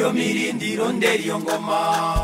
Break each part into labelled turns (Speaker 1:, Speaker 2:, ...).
Speaker 1: iyo mirindiro ndera iyo ngoma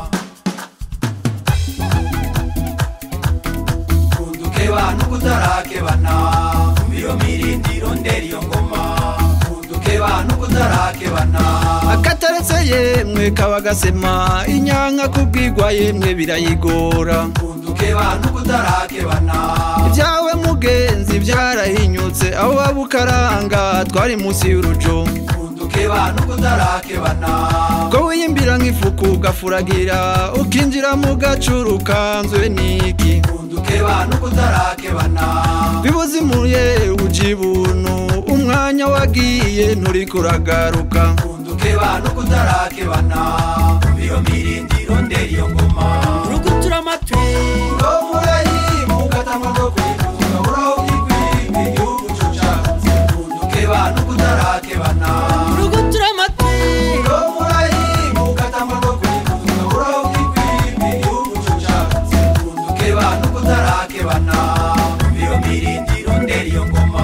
Speaker 1: kunduke bantu kutarakebana iyo mirindiro ndera iyo ngoma kunduke bantu kutarakebana
Speaker 2: akataretse yemwe kaba gasema inyanka kubwirwa yemwe birayigora
Speaker 1: kunduke bantu kutarakebana
Speaker 2: ibyawe mugenzi byarahinyutse aho waba ukaranga twari munsi y'urujo
Speaker 1: kunduke bantu kutarakebana
Speaker 2: ko wiyimbira nk'ifuku ugafuragira ukinjira mu gacuru kanzwe n'iki
Speaker 1: kunduke bantu kutarakebana
Speaker 2: bibuzimuye uji ibuntu umwanya wagiye nturi kuragaruka
Speaker 1: kunduke bantu kutarakebana iyo mirindiro ndera iyo ngoma
Speaker 3: urugutura amatwi
Speaker 1: ngo murayimuka tamako kwifuza uraho byikwimba igihugu cucatse kunduke bantu kutarakebana
Speaker 3: urugutura amatwi
Speaker 1: ngo murayimuka tamako kwifuza uraho byikwimba igihugu cucatse kunduke bantu kutarakebana iyo mirindiro ndera iyo ngoma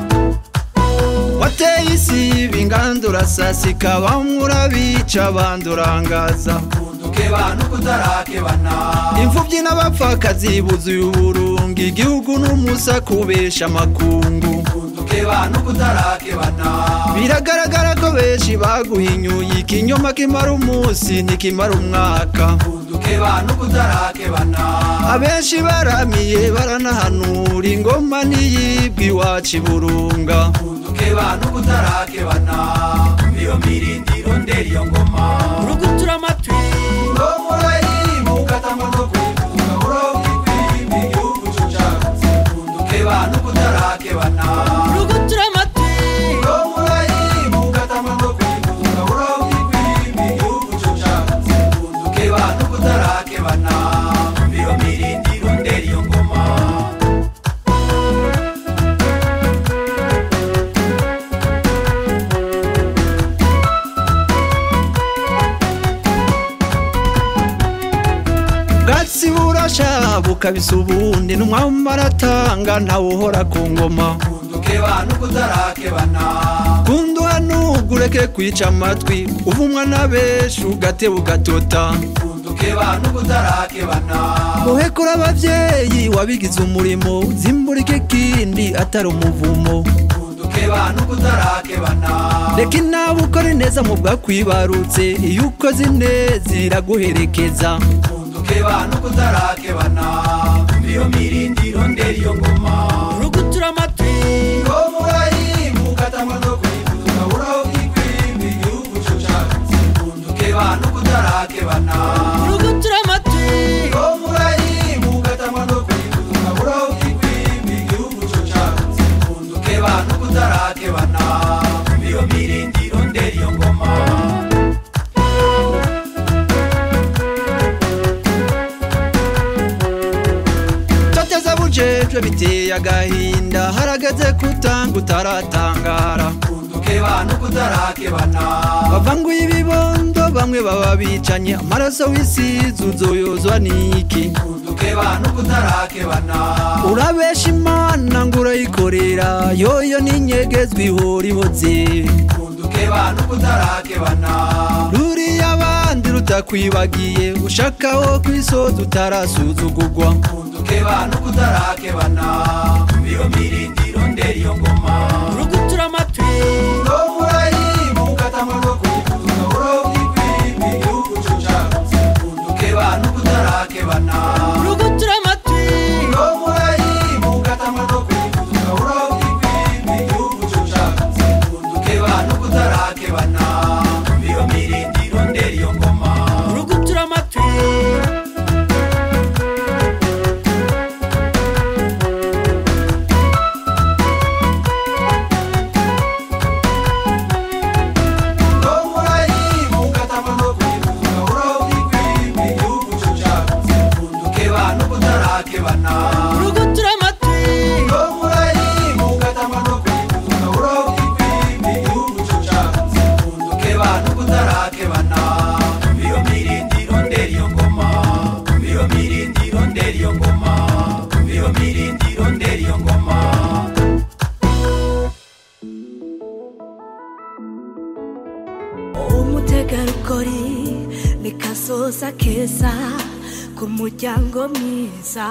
Speaker 2: wateye isi bingandura sasika bamwe urabica abandi urangaza
Speaker 1: kunduke bantu kutarakebana
Speaker 2: imfubyi n'abapfakazi buzuye uburungi igihugu n'umusa kubesha amakungu
Speaker 1: kunduke bantu kutarakebana
Speaker 2: biragaragara ko benshi baguhinyuye ikinyoma kimara umunsi ntikimara umwaka
Speaker 1: kunduke bantu kutarakebana
Speaker 2: abenshi baramiye baranahanura ingoma ntiyibwe iwacu iburunga
Speaker 1: kunduke bantu kutarakebana iyo mirindiro ndera iyo ngoma
Speaker 3: urugutura amatwi
Speaker 1: ngo murayimuka tamako kwifuza uraho byikwimba igihugu cucatse kunduke bantu kutarakebana
Speaker 3: urugutura amatwi
Speaker 1: ngo murayimuka tamako kwifuza uraho byikwimba igihugu cucatse kunduke bantu kutarakebana iyo mirindiro ndera iyo ngoma
Speaker 2: bwatsi burasha bukabisa ubundi n'umwami aratanga ntawe uhora ku ngoma
Speaker 1: kunduke bantu kutarakebana
Speaker 2: kunduhanuga ureke kwica amatwi uvumwa na benshi ugateba ugatota
Speaker 1: kunduke bantu kutarakebana
Speaker 2: uhekura ababyeyi wabigize umurimo zimburike ikindi atari umuvumo
Speaker 1: kunduke bantu kutarakebana
Speaker 2: reka inawe ukore neza mu bwakwibarutse iyo ukoze ineza iraguherekeza
Speaker 1: kunduke bantu kutarakebana iyo mirindiro ndera iyo ngoma
Speaker 3: urugutura amatwi
Speaker 1: ngo murayimuka tamako kwifuza uraho byikwimba igihugu cucatse kunduke bantu kutarakebana
Speaker 3: urugutura amatwi
Speaker 1: ngo murayimuka tamako kwifuza uraho byikwimba igihugu cucatse kunduke bantu kutarakebana iyo mirindiro ndera iyo ngoma
Speaker 2: toteza bujejwe biteye agahinda harageze kutanga utaratangara
Speaker 1: kunduke bantu kutarakebana
Speaker 2: bavanguye ibibondo bamwe baba bicanye amaraso w'isizi uzoyozwa n'iki
Speaker 1: kunduke bantu kutarakebana
Speaker 2: urabesha imana ngo urayikorera yoyo n'inyegezwa ihora ihoze
Speaker 1: kunduke bantu kutarakebana
Speaker 2: ruriya abandi rutakwibagiye ushakaho kwisoza utarasuzugurwa
Speaker 1: kunduke bantu kutarakebana iyo mirindiro ndera iyo ngoma
Speaker 3: urugutura amatwi
Speaker 1: ngo murayimuka tamako kwifuza uraho byikwimba igihugu cucatse kunduke bantu kutarakebana
Speaker 3: urugutura amatwi
Speaker 1: ngo murayimuka tamako kwifuza uraho byikwimba igihugu cucatse kunduke bantu kutarakebana iyo mirindiro ndera iyo ngoma
Speaker 3: urugutura amatwi
Speaker 4: kazoza keza k'umuryango mwiza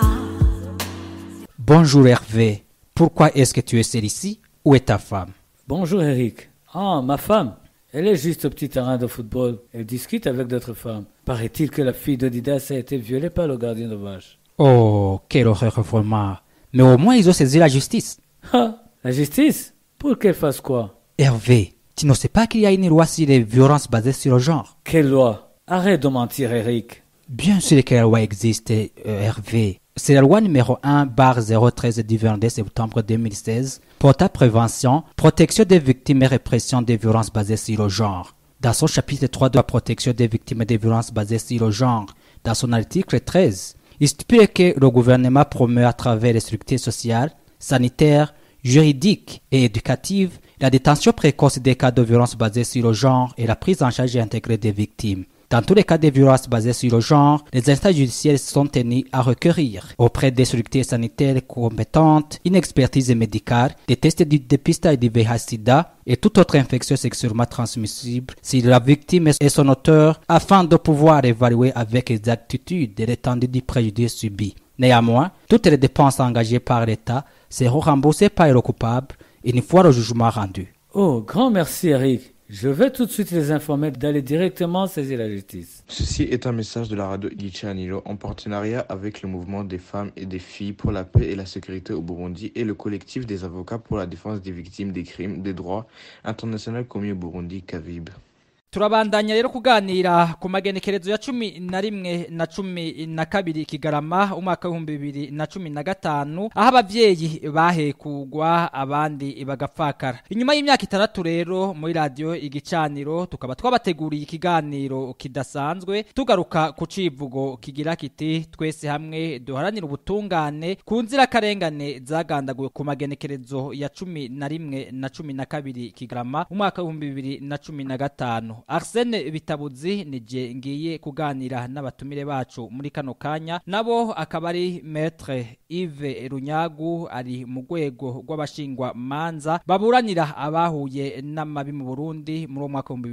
Speaker 5: Bonjour Hervé, pourquoi est-ce que tu es seul ici Où est ta femme
Speaker 3: Bonjour Eric. Ah, ma femme. Elle est juste au petit terrain de football. Elle discute avec d'autres femmes. Paraît-il que la fille d'Odidas a été violée par le gardien de vache.
Speaker 5: Oh, quelle horreur vraiment. Mais au moins ils ont saisi la justice.
Speaker 3: Ah, la justice Pour qu'elle fasse quoi
Speaker 5: Hervé, tu ne sais pas qu'il y a une loi sur les violences basées sur le genre
Speaker 3: Quelle loi Arrête de mentir, Eric.
Speaker 5: Bien sûr que la loi existe, euh, Hervé. C'est la loi numéro 1 bar 013 du 22 septembre 2016 portant prévention, protection des victimes et répression des violences basées sur le genre. Dans son chapitre 3 de la protection des victimes des violences basées sur le genre, dans son article 13, il stipule que le gouvernement promeut à travers les structures sociales, sanitaires, juridiques et éducatives la détention précoce des cas de violences basées sur le genre et la prise en charge intégrée des victimes. Dans tous les cas de violences basées sur le genre, les instances judiciaires sont tenus à requérir auprès des structures sanitaires compétentes une expertise médicale, des tests du dépistage du VIH-Sida et toute autre infection sexuellement transmissible si la victime et son auteur afin de pouvoir évaluer avec exactitude l'étendue du préjudice subi. Néanmoins, toutes les dépenses engagées par l'État seront remboursées par le coupable une fois le jugement rendu.
Speaker 3: Oh, grand merci, Eric. Je vais tout de suite les informer d'aller directement saisir la justice.
Speaker 6: Ceci est un message de la radio Ichi Anilo en partenariat avec le mouvement des femmes et des filles pour la paix et la sécurité au Burundi et le collectif des avocats pour la défense des victimes des crimes des droits internationaux commis au Burundi, CAVIB.
Speaker 5: turabandanya rero kuganira ku magenekerezo ya cumi na rimwe na cumi na kabiri kigarama umwaka w'ibihumbi bibiri na cumi na gatanu aho abavyeyi bahekugwa abandi bagapfakara inyuma y'imyaka itandatu rero muri radiyo igicaniro tukaba twabateguriye ikiganiro kidasanzwe tugaruka ku civugo kigira kiti twese hamwe duharanira ubutungane ku nzirakarengane zagandaguwe ku magenekerezo ya cumi na rimwe na cumi na kabiri kigarama umwaka w'ibihumbi bibiri na cumi na gatanu Arsene Bitabuzi nije ngiye kuganira n'abatumire bacu muri kano kanya nabo akaba ari Maître Yves Runyagu ari mu rwego rw'abashingwa manza baburanira abahuye n'amabi mu Burundi muri uwo mwaka wa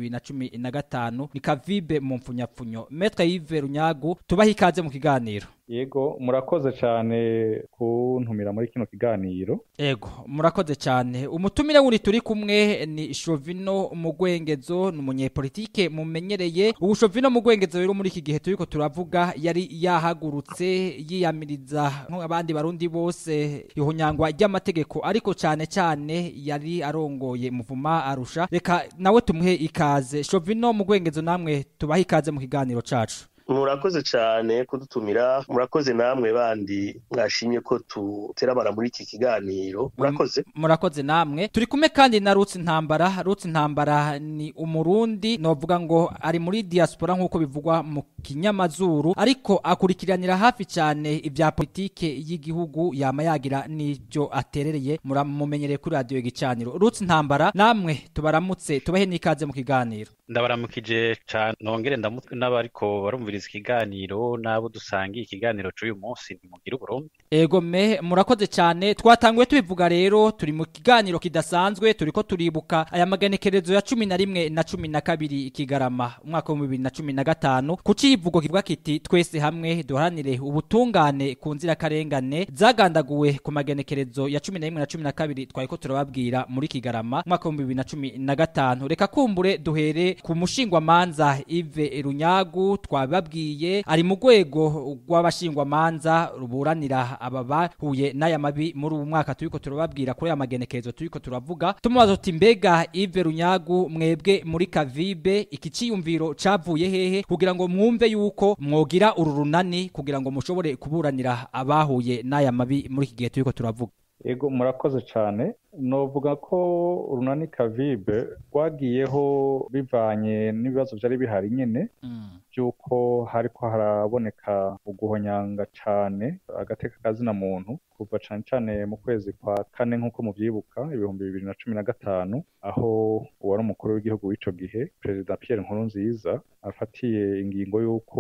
Speaker 5: 2015 ni Kavibe mu mfunyapfunyo Maître Yves Runyagu tubaha ikaze mu kiganiro
Speaker 7: yego murakoze cyane kuntumira muri kino kiganiro
Speaker 5: Ego, murakoze cyane. Umutumire wundi turi kumwe ni Shovino Mugwengezo, ni umunyepolitike mumenyereye. Ubu Shovino Mugwengezo rero muri iki gihe turiko turavuga yari yahagurutse yiyamiriza nk'abandi barundi bose ihunyangwa ry'amategeko ariko cyane cyane yari arongoye muvuma arusha. Reka nawe tumuhe ikaze. Shovino Mugwengezo namwe tubahe ikaze mu kiganiro cacu.
Speaker 8: murakoze cyane kudutumira murakoze namwe bandi mwashimye ko tuterabara muri iki kiganiro murakoze
Speaker 5: murakoze namwe turi kumwe kandi na Rutsi Ntambara Rutsi Ntambara ni umurundi novuga ngo ari muri diaspora nk'uko bivugwa mu kinyamazuru ariko akurikiranira hafi cyane ibya politike y'igihugu yama yagira n'ibyo aterereye muramumenyereye kuri radio gicaniro Rutsi Ntambara namwe tubaramutse tubahe n'ikaze mu kiganiro
Speaker 9: ndabaramukije cyane nongere ndamutwe n'abariko barumviriza ikiganiro n'abo dusangiye ikiganiro cy'uyu munsi ntimugire uburundi
Speaker 5: Ego me murakoze cyane twatanguye tubivuga rero turi mu kiganiro kidasanzwe turiko turibuka aya magenekerezo ya cumi na rimwe na cumi na kabiri kigarama umwaka wa bibiri na cumi na gatanu ku civugo kivuga kiti twese hamwe duharanire ubutungane ku nzirakarengane zagandaguwe ku magenekerezo ya cumi na rimwe na cumi na kabiri twariko turababwira muri kigarama umwaka wa bibiri na cumi na gatanu reka kumbure duhere ku mushingwamanza Yves Runyagu twababwiye ari mu rwego rw'abashingwamanza ruburanira aba bahuye n'aya mabi muri ubu mwaka turiko turababwira kuri aya magenekerezo turiko turavuga tumubaza tuti mbega Yves Runyagu mwebwe muri Kavibe iki ciyumviro cavuye hehe kugira ngo mwumve yuko mwogira uru runani kugira ngo mushobore kuburanira abahuye n'aya mabi muri iki gihe turiko turavuga
Speaker 7: yego murakoze cyane novuga ko urunani kavibe rwagiyeho bivanye n'ibibazo byari bihari nyine by'uko hariko haraboneka uguhonyanga cyane agateka kazina muntu kuva cyane cyane mu kwezi kwa kane nk'uko mubyibuka ibihumbi bibiri na cumi na gatanu aho uwari umukuru w'igihugu w'ico gihe perezida Pierre Nkurunziza afatiye ingingo y'uko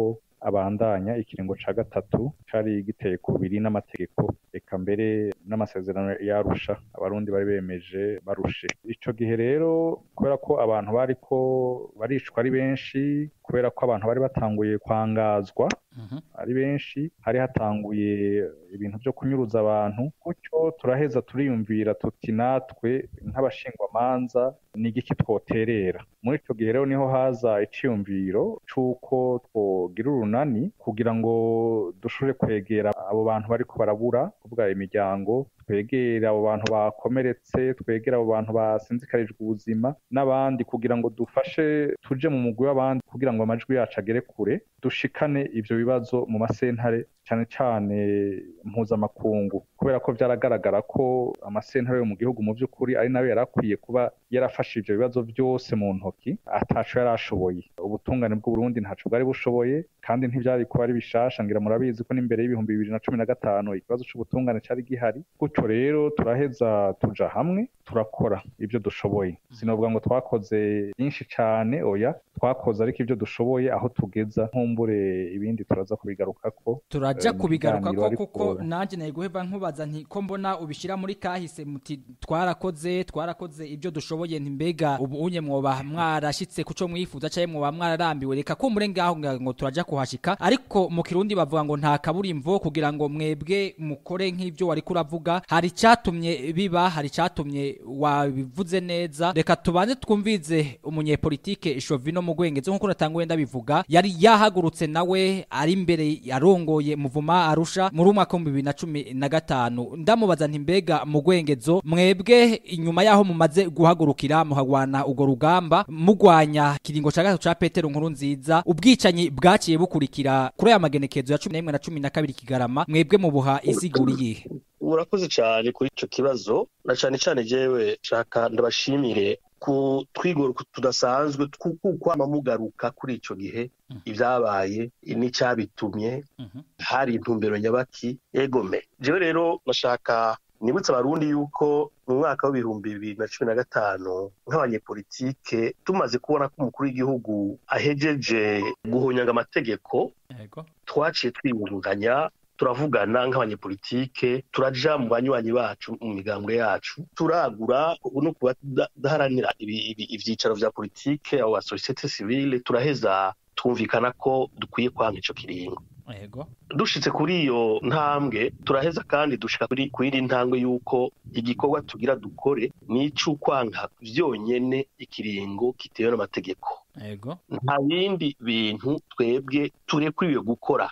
Speaker 7: abandanya ikiringo ca gatatu cari giteye kubiri n'amategeko eka mbere n'amasezerano yarusha abarundi bari bemeje barushe ico gihe rero kubera ko abantu bariko baricwa ari benshi kubera ko abantu bari batanguye kwangazwa ari benshi hari hatanguye ibintu vyo kunyuruza abantu gutyo turaheza turiyumvira tuti natwe nk'abashingwamanza ni igiki twoterera muri ico gihe rero niho haza iciyumviro c'uko twogira urunani kugira ngo dushobore kwegera abo bantu bariko barabura kuvuga imiryango twegere abo bantu bakomeretse twegere abo bantu basinzikarijwe ubuzima n'abandi kugira ngo dufashe tuje mu mugwi w'abandi kugira ngo amajwi yacu agere kure dushikane ivyo bibazo mu masentare cane cane mpuzamakungu kubera ko vyaragaragara ko amasentare yo mu gihugu mu vy'ukuri ari nayo yarakwiye kuba yarafashe ivyo bibazo vyose mu ntoki ataco yari ashoboye ubutungane bw'uburundi ntaco bwari bushoboye kandi ntivyari kuba ari bishasha ngira murabizi ko n'imbere y'ibihumbi bibiri na cumi na gatanu ikibazo c'ubutungane cari gihari gutyo rero turaheza tuja hamwe turakora ivyo dushoboye sinovuga ngo twakoze byinshi cane oya twakoze ariko ivyo dushoboye aho tugeza nkumbure ibindi turaza kubigarukako
Speaker 5: turaja
Speaker 7: eh, mu
Speaker 5: kubigaruka
Speaker 7: kiganiro,
Speaker 5: ko
Speaker 7: ariko-
Speaker 5: kuko nanjye naye guheba nkubaza nti ko mbona ubishyira muri kahise muti twarakoze twarakoze ibyo dushoboye nti mbega ubu unye mwoba mwarashyitse ku cyo mwifuza cyangwa mwoba mwararambiwe reka ko muri ngaho nga- ngo turaja kuhashika ariko mu kirundi bavuga ngo nta kaburimbo kugira ngo mwebwe mukore nk'ibyo wari kuravuga hari icyatumye biba hari icyatumye wabivuze neza reka tubanze twumvize umunyepolitike Shovino Mugwengezo nk'uko natanguye ndabivuga yari yahagurutse nawe ari imbere yarongoye muvuma arusha muri umwaka w'ibihumbi bibiri na cumi na gatanu ndamubaza nti mbega Mugwengezo mwebwe inyuma yaho mumaze guhagurukira muhagwana urwo rugamba mugwanya kiringo ca gatatu ca Petero nkuru nziza ubwicanyi bwaciye bukurikira kuri aya magenekezo ya cumi n'imwe na cumi na kabiri kigarama mwebwe mubuha isiguri yihe
Speaker 8: murakoze cyane kuri icyo kibazo na cyane cyane jewe shaka ndabashimire ku twigoro tudasanzwe kwama mugaruka kuri icyo gihe ibyabaye n'icyabitumye hari intumbero nyabaki egome jewe rero nashaka nibutse abarundi yuko mu mwaka w'ibihumbi bibiri na cumi na gatanu nk'abanyepolitike tumaze kubona ko umukuru w'igihugu ahejeje guhonyanga amategeko twaciye twiyungunganya turavugana nk'abanyepolitike turaja mu banywanyi bacu mu migambwe yacu turagura no kudaharanira ibyicaro vya politike abo ba societe civile turaheza twumvikana ko dukwiye kwanga ico kiringo
Speaker 5: Ego.
Speaker 8: dushitse kuri iyo ntambwe turaheza kandi dushika kuri kuri ntambwe yuko igikorwa tugira dukore ni ic'ukwanga vyonyene ikiringo kitewe n'amategeko
Speaker 5: Ego.
Speaker 8: nta bindi bintu twebwe turekuriwe gukora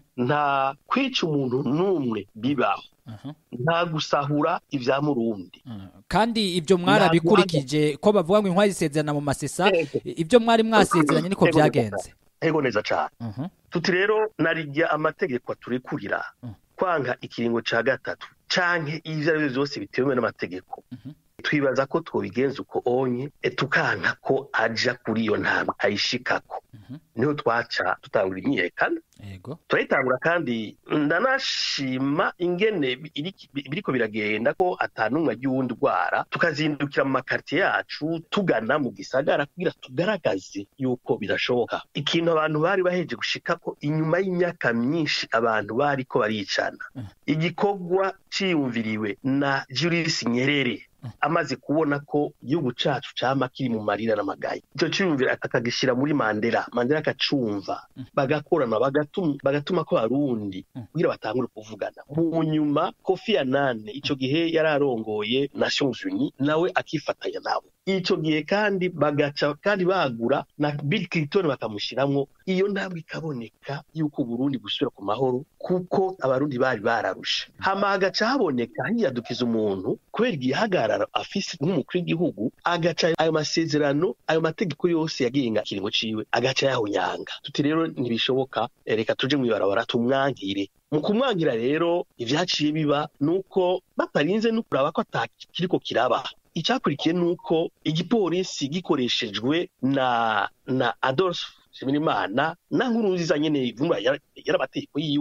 Speaker 8: nta kwica umuntu n'umwe bibaho nta gusahura ibya murundi
Speaker 5: kandi ibyo mwarabikurikije ko bavuga ngo intwari zisezerana mu masesa ibyo mwari mwasezeranye niko byagenze
Speaker 8: ego neza cyane tuti rero narijya amategeko aturekurira kwanga ikiringo cya gatatu canke ibyo ari byo byose bitewe n'amategeko twibaza ko twobigenza uko onye tukanka ko aja kuri iyo ntambwe ayishikako niho twaca tutangura imyiyerekano turayitangura kandi ndanashima ingene biriko biragenda ko atanumwe agiye uwundi urwara tukazindukira mu makaritiye yacu tugana mu gisagara kugira tugaragaze yuko birashoboka ikintu abantu bari baheje gushika ko inyuma y'imyaka myinshi abantu bariko baricana igikorwa ciyumviriwe na Julius Nyerere amaze kubona ko igihugu cacu cama kiri mu marira n'amagaye ico ciyumvira akagishyira muri mandela mandela akacumva bagakorana bagatuma bagatuma ko barundi kugira batangure kuvugana mu nyuma kofi anane ico gihe yari arongoye nations unies nawe akifatanya nabo ico gihe kandi bagaca kandi bagura na bill clinton bakamushiramwo iyo ntabwo ikaboneka yuko burundi gusubira ku mahoro kuko abarundi bari bararusha hama hagaca haboneka hiyadukiza umuntu kubera igihagararo afise nk'umukuru w'igihugu agaca ayo masezerano ayo mategeko yose yagenga ikiringo ciwe agaca yahonyanga tuti rero ntibishoboka reka tuje mw'ibarabara tumwankire mu kumwangira rero ivyaciye biba nuko batarinze no kuraba ko atakiriko kiraba icyakurikiye ni uko igipolisi gikoreshejwe na na adolphe nshimirimana na nkuru nziza nyene vumba yari amategeko yiwe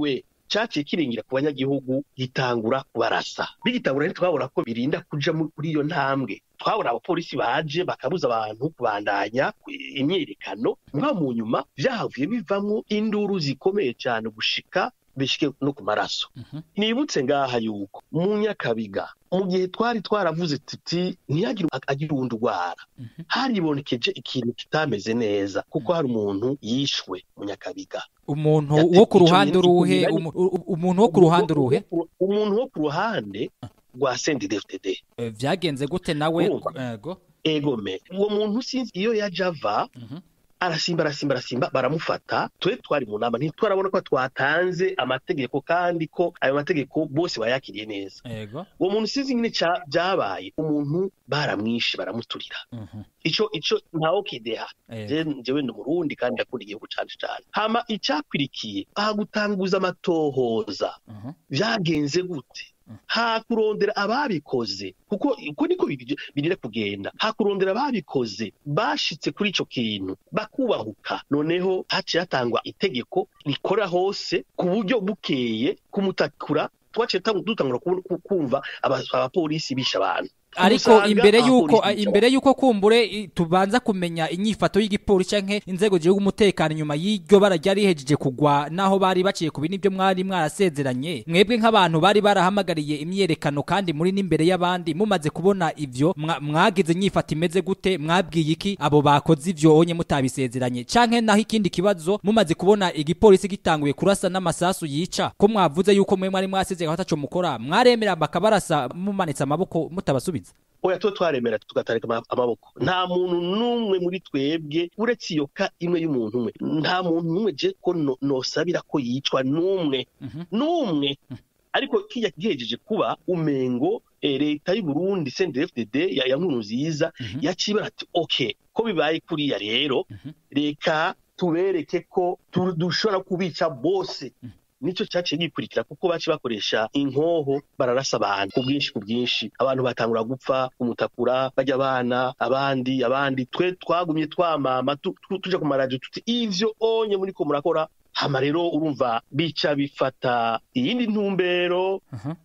Speaker 8: caciye kiringira ku banyagihugu gitangura kubarasa bigitangura ntitwabona ko birinda kuja kuri iyo ntambwe twabona abapolisi baje bakabuza abantu kubandanya imyiyerekano mwa mu nyuma vyahavuye bivamwo induru zikomeye cyane gushika bishike no ku maraso nibutse ngaha yuko mu nyakabiga mu gihe twari twaravuze tuti ntiyagire agira uwundi urwara haribonekeje ikintu kitameze neza kuko hari umuntu yishwe mu nyakabiga
Speaker 5: umuntu wo ku ruhande uruhe umuntu wo ku ruhande uruhe
Speaker 8: umuntu wo ku ruhande rwa CNDD-FDD
Speaker 5: vyagenze gute nawe ego
Speaker 8: egome uwo muntu sinzi iyo yaje ava arasimba arasimba arasimba baramufata twe twari mu nama ntitwarabona ko twatanze amategeko kandi ko ayo mategeko bose bayakiriye neza
Speaker 5: ego
Speaker 8: uwo muntu sinzi nyine byabaye umuntu baramwishe baramuturira ico ico ntawo kideha jewe ndi umurundi kandi ndakunda igihugu cane cane hama icakwirikiye aha gutanguza amatohoza vyagenze gute hakurondera ababikoze kuko uko niko birire kugenda hakurondera ababikoze bashitse kuri ico kintu bakubahuka noneho haciye hatangwa itegeko rikora hose ku buryo bukeye kumutakura twaciye dutangura kumva abapolisi bisha abantu
Speaker 5: ariko imbere yuko imbere yuko kumbure tubanza kumenya inyifato y'igipolisi canke inzego z'igihugu umutekano nyuma y'iryo bara ryari rihejeje kugwa naho bari baciye ku bintu byo mwari mwarasezeranye mwebwe nk'abantu bari barahamagariye imyerekano kandi muri n'imbere y'abandi mumaze kubona ivyo mwagize inyifato imeze gute mwabwiye iki abo bakoze ivyo onye mutabisezeranye canke naho ikindi kibazo mumaze kubona igipolisi gitanguye kurasa n'amasasu yica ko mwavuze yuko mwe mwari mwasezeranye ataco mukora mwaremera bakabarasa mumanitse amaboko mutabasubiza
Speaker 8: oya tuba twaremera tugatarika amaboko nta muntu n'umwe muri twebwe uretse iyo ka imwe y'umuntu umwe nta muntu n'umwe je ko nosabira ko yicwa n'umwe n'umwe ariko kijya gihejeje kuba umengo leta y'u Burundi CNDD-FDD ya nkuru nziza yacibara ati okay ko bibaye kuriya rero reka tubereke ko dushobora kubica bose nicyo cyaciye gikurikira kuko baci bakoresha inkoho bararasa abantu ku bwinshi ku bwinshi abantu batangura gupfa umutakura bajya abana abandi abandi twe twagumye twamama tuja ku maradiyo tuti ivyo onye muriko murakora hama rero urumva bica bifata iyindi ntumbero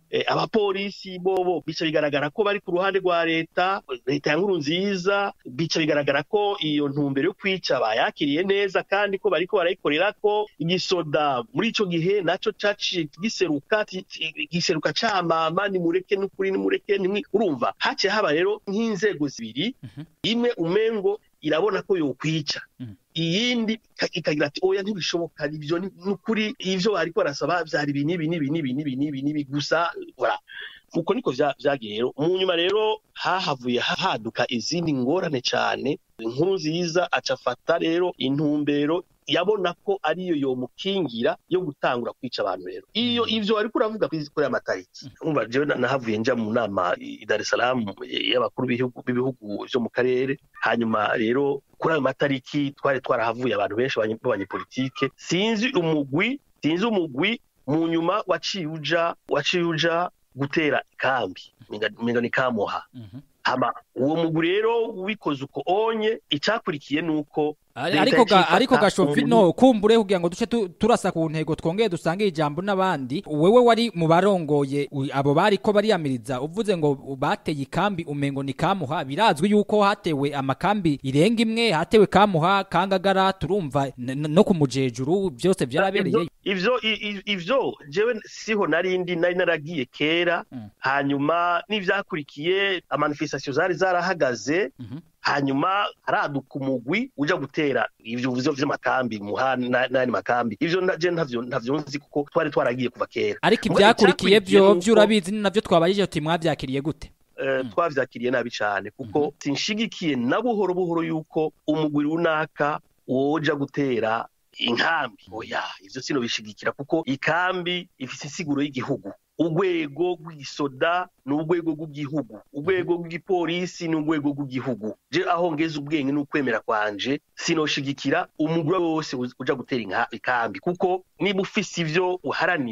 Speaker 8: abapolisi bobo bica bigaragara ko bari ku ruhande rwa leta leta ya nkuru nziza bica bigaragara ko iyo ntumbero yo kwica bayakiriye neza kandi ko bariko barayikorera ko igisoda muri ico gihe naco caciye giseruka giseruka camama nimureke n'ukuri nimureke nimwe urumva haciye haba rero nk'inzego zibiri imwe umengo irabona ko yokwica iyindi ikagira ati oya ntibishoboka ibyo ni ukuri ivyo bariko barasaba vyari ibi n'ibi n'ibi n'ibi n'ibi n'ibi n'ibi gusa voilà uko niko vyagiye rero mu nyuma rero hahavuye haduka izindi ngorane cane inkuru nziza acafata rero intumbero yabona ko ariyo yomukingira yo gutangura kwica abantu rero iyo ivyo ariko uravuga kuri amatariki umva jewe nahavuye nja mu nama i Dar es Salaam y'abakuru b'ibihugu vyo mu karere hanyuma rero kuri ayo matariki twari twarahavuye abantu benshi b'abanyepolitike sinzi umugwi sinzi umugwi mu nyuma waciye uja waciye uja gutera ikambi minga ni kamuha hama uwo mugwi rero wikoze uko onye icakurikiye nuko
Speaker 5: ariko ga ariko gashofino kumbure kugira ngo duce turasa ku ntego twongeye dusange ijambo n'abandi wewe wari mu barongoye abo bari ko bariyamiriza uvuze ngo bateye ikambi umengo ni kamuha birazwi yuko hatewe amakambi irenga imwe hatewe kamuha kangagara turumva no ku mujejuru byose byarabereye
Speaker 8: ivyo ivyo jewe siho narindi nari naragiye kera hanyuma n'ivyakurikiye amanifestation zari zarahagaze hanyuma haraduka umugwi uja gutera ivyo vuzo vy'amakambi muha n'ayandi makambi ivyo je ntavyo ntavyo nzi kuko twari twaragiye kuva kera
Speaker 5: ariko ivyakurikiye vyo vyurabizi navyo twabajije uti mwavyakiriye gute
Speaker 8: twavyakiriye nabi cane kuko sinshigikiye na buhoro buhoro yuko umugwi runaka woja gutera inkambi oya ivyo sino bishigikira kuko ikambi ifise insiguro y'igihugu urwego rw'igisoda ni urwego rw'igihugu urwego rw'igipolisi ni urwego rw'igihugu je aho ngeze ubwenge n'ukwemera kwanje sinoshigikira umugore wose uja gutera ikambi kuko niba ufise ivyo uharanira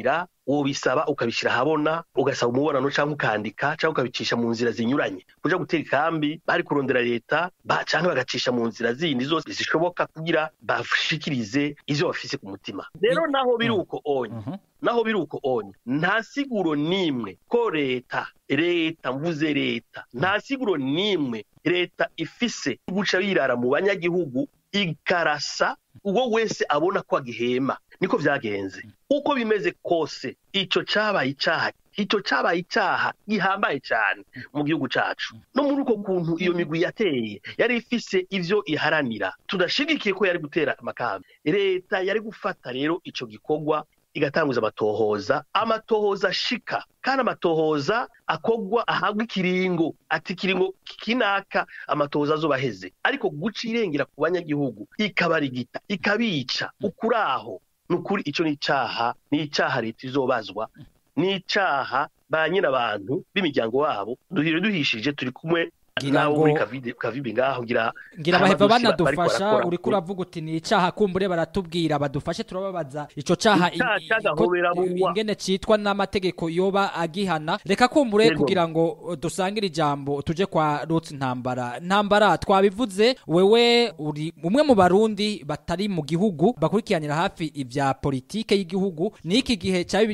Speaker 8: wobisaba ukabishyira ahabona ugasaba umubonano cyangwa ukandika cyangwa ukabicisha mu nzira zinyuranye kuja gutera ikambi bari kurondera leta ba- canke bagacisha mu nzira zindi zose zishoboka kugira bashikirize ivyo bafise ku mutima rero naho biri uko onye naho biri uko onye nta siguro n'imwe ko leta leta mvuze leta nta siguro n'imwe leta ifise guca yirara mu banyagihugu ikarasa uwo wese abona ko agihema niko vyagenze uko bimeze kose ico cabaye icaha ico cabaye icaha gihambaye cane mu gihugu cacu no muri uko kuntu iyo migwi yateye yari ifise ivyo iharanira tudashigikiye ko yari gutera amakambi leta yari gufata rero ico gikorwa igatanguza amatohoza amatohoza ashika kandi amatohoza akogwa ahabwa ikiringo ati ikiringo kinaka amatohoza azoba aheze ariko guca irengera ku banyagihugu ikabarigita ikabica ukuraho ni ukuri ico ni icaha ni icaha leta izobazwa ni icaha ba nyirabantu b'imiryango wabo duhire duhishije turi kumwe
Speaker 5: Ngira
Speaker 8: nawe
Speaker 5: ngo-
Speaker 8: muri Kavide- kavibe ngaho ngira
Speaker 5: ngira
Speaker 8: hari
Speaker 5: baheva
Speaker 8: amadosi bariko
Speaker 5: banadufasha
Speaker 8: barakora.
Speaker 5: uriko uravuga uti ni icaha kumbure baratubwira badufashe turababaza ico caha i-
Speaker 8: Icaha
Speaker 5: i-
Speaker 8: c'agahobera
Speaker 5: ko-
Speaker 8: bugwa.
Speaker 5: ingene citwa n'amategeko yoba agihana reka kumbure
Speaker 8: Yego.
Speaker 5: kugira ngo uh, dusangire ijambo tuje kwa Ruth Ntambara Ntambara twabivuze wewe uri umwe mu barundi batari mu gihugu bakurikiranira hafi ivya politike y'igihugu niki gihe ca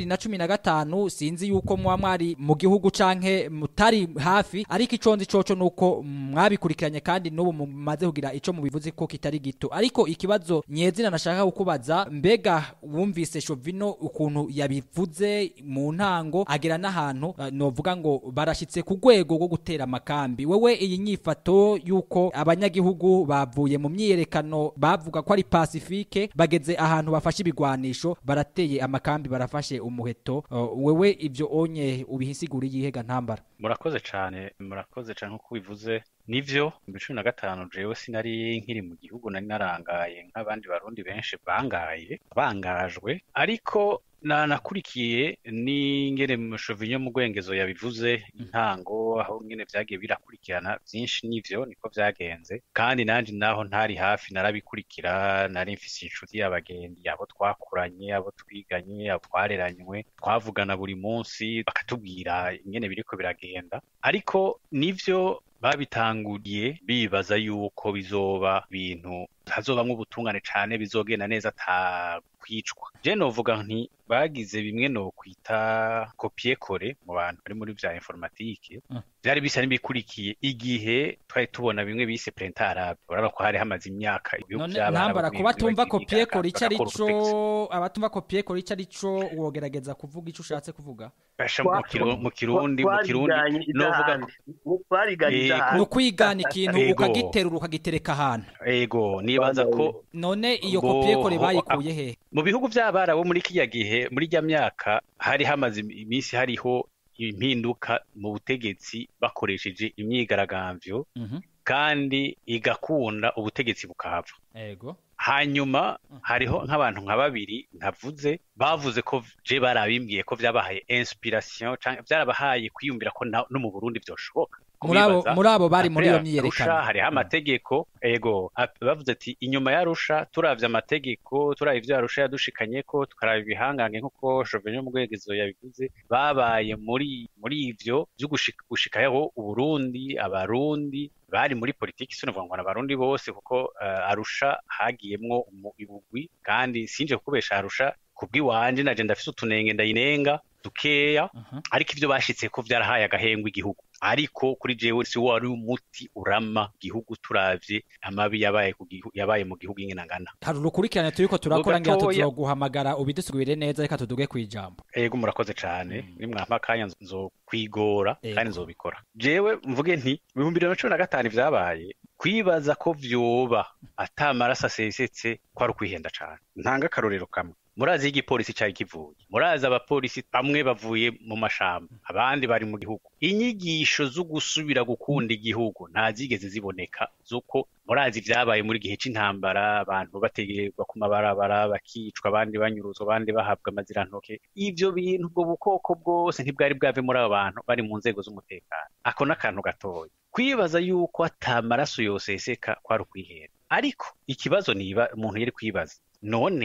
Speaker 5: 2015 sinzi yuko mwa mwari mu gihugu canke mutari hafi ariko ico nzi coco nuko mwabikurikiranye kandi n'ubu mumaze kugira ico mubivuze ko kitari gito ariko ikibazo nyezina nashaka kukubaza mbega wumvise Shovino ukuntu yabivuze mu ntango agera n'ahantu uh, novuga ngo barashitse ku rwego rwo gutera amakambi wewe iyi nyifato yuko abanyagihugu bavuye mu myiyerekano bavuga ko ari pacifique bageze ahantu bafashe ibigwanisho barateye amakambi barafashe umuheto uh, wewe ivyo onye ubihisigura yihega ntambara
Speaker 9: murakoze cane murakoze cane nkuko bivuze nivyo mu cumi na gatanu jewe sinari nkiri mu gihugu nari narangaye nk'abandi barundi benshi bangaye bangajwe ariko na nakurikiye n'ingene mushovinyo mu rwengezo yabivuze intango aho nyene vyagiye birakurikirana vyinshi nivyo niko vyagenze kandi nanje naho ntari hafi narabikurikira nari mfise inshuti y'abagendi abo twakuranye abo twiganye abo twareranywe twavugana buri munsi bakatubwira ingene biriko biragenda ariko nivyo babitanguriye bibaza yuko bizoba ibintu hazobamwo ubutungane cane bizogenda neza ata kwicwa je novuga nti bagize bimwe no kwita kopie kore mu bantu bari muri vya informatike vyari bisa n'ibikurikiye igihe twari tubona bimwe bise print arabe urabona ko hari hamaze imyaka ibihugu
Speaker 5: none
Speaker 9: vy'abarabu
Speaker 5: ntambara
Speaker 9: bimwe
Speaker 5: kuba tumva
Speaker 9: bagiye
Speaker 5: kopie
Speaker 9: bigaragaza
Speaker 5: kora ico ari
Speaker 9: bagakora
Speaker 5: co
Speaker 9: ubutegetsi.
Speaker 5: abatumva kopie kora ico ari co wogerageza kuvuga ico ushatse kuvuga
Speaker 9: Basha mu kiru- mu kirundi mu kirundi
Speaker 8: twariganye
Speaker 9: novuga
Speaker 8: idahandi twariganye
Speaker 9: Yego.
Speaker 8: idahandi
Speaker 5: ni ukwigana ikintu
Speaker 9: Ego.
Speaker 5: ukagiterura ukagitereka ahantu
Speaker 9: ego nibaza ko
Speaker 5: none iyo
Speaker 9: Ngo-
Speaker 5: kopie kore bayikuye he
Speaker 9: mu bihugu vy'abarabu muri kiriya gihe muri rya myaka hari hamaze iminsi hariho impinduka mu butegetsi bakoresheje imyigaragambyo
Speaker 5: Mhm.
Speaker 9: kandi igakunda ubutegetsi bukahava
Speaker 5: ego
Speaker 9: hanyuma hariho nk'abantu nka babiri ntavuze bavuze ko je barabimbwiye ko vyabahaye inspiration canke vyarabahaye kwiyumvira ko na- no mu Burundi vyoshoboka
Speaker 5: muri abo
Speaker 9: Kubibaza,
Speaker 5: muri abo bari muri iyo
Speaker 9: Après Arusha
Speaker 5: myiyerekano
Speaker 9: hariho amategeko ego ap- bavuze ati inyuma ya Arusha turavye amategeko turavye ivyo Arusha yadushikanyeko tukaraba ibihangange nk'uko Jovenel Mugwegezo yabivuze babaye muri muri ivyo vyo gushika gushikaho Uburundi abarundi bari muri politiki sinovuga ngo n'abarundi bose kuko uh, Arusha hagiyemwo umu- ibugwi kandi sinje kukubesha Arusha kubw'iwanje naje ndafise utunenge ndayinenga dukeya ariko ivyo bashitseko vyarahaye agahengwe igihugu ariko kuri jewe si wari umuti urama igihugu turavye amabi yabaye ku gihu- yabaye mu gihugu ingene angana
Speaker 5: hari urukurikirane turiko turakora ngira
Speaker 9: Gatoya.
Speaker 5: tuzoguhamagara ubidusigurire neza reka tuduge kwijambo
Speaker 9: ego murakoze cane nimwampa akanya nzo- nzokwigora
Speaker 5: Ego.
Speaker 9: kandi nzobikora jewe mvuge nti ibihumbi bibiri na cumi na gatanu vyabaye kwibaza ko vyoba ata maraso asesetse ko ari ukwihenda cane ntanga akarorero kamwe murazi iyo igipolisi cari kivuye murazi abapolisi bamwe bavuye mu mashamba abandi bari mu gihugu inyigisho zo gusubira gukunda igihugu ntazigeze ziboneka z'uko murazi vyabaye muri gihe c'intambara abantu bategerwa ku mabarabara bakicwa abandi banyuruzwa abandi bahabwa amazirantoke ivyo bintu ubwo bukoko bwose ntibwari bwave muri abo bantu bari mu nzego z'umutekano ako n'akantu gatoya kwibaza yuko ata maraso yoseseka kwari ukwihera ariko ikibazo niba umuntu yari kwibaza none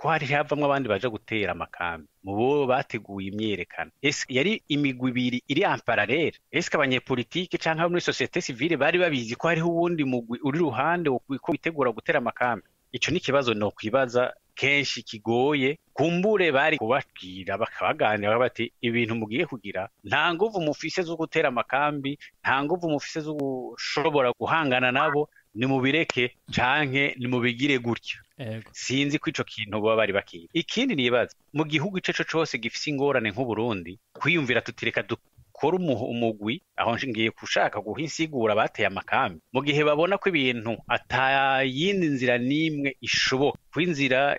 Speaker 9: ko hari havamwo abandi baje gutera amakambi mu bo bateguye imyerekano ese yari imigwi ibiri iri en parallele ese abanyepolitike canke abo muri societe civile bari babizi ko hariho uwundi mugwi uri ruhande wo ko witegura gutera amakambi ico ni ikibazo no kwibaza kenshi kigoye kumbure bari kubabwira bakabaganira bati ibintu mugiye kugira nta nguvu mufise zo gutera amakambi nta nguvu mufise zo gushobora guhangana nabo nimubireke canke nimubigire gutya sinzi ko ico kintu baba bari bakiye ikindi nibaza mu gihugu ico co cose gifise ingorane nk'uburundi kwiyumvira tutireka dukora umugwi aho ngiye gushaka guha insigura bateye amakambi mu gihe babona ko ibintu atayindi nzira n'imwe ishoboka ko inzira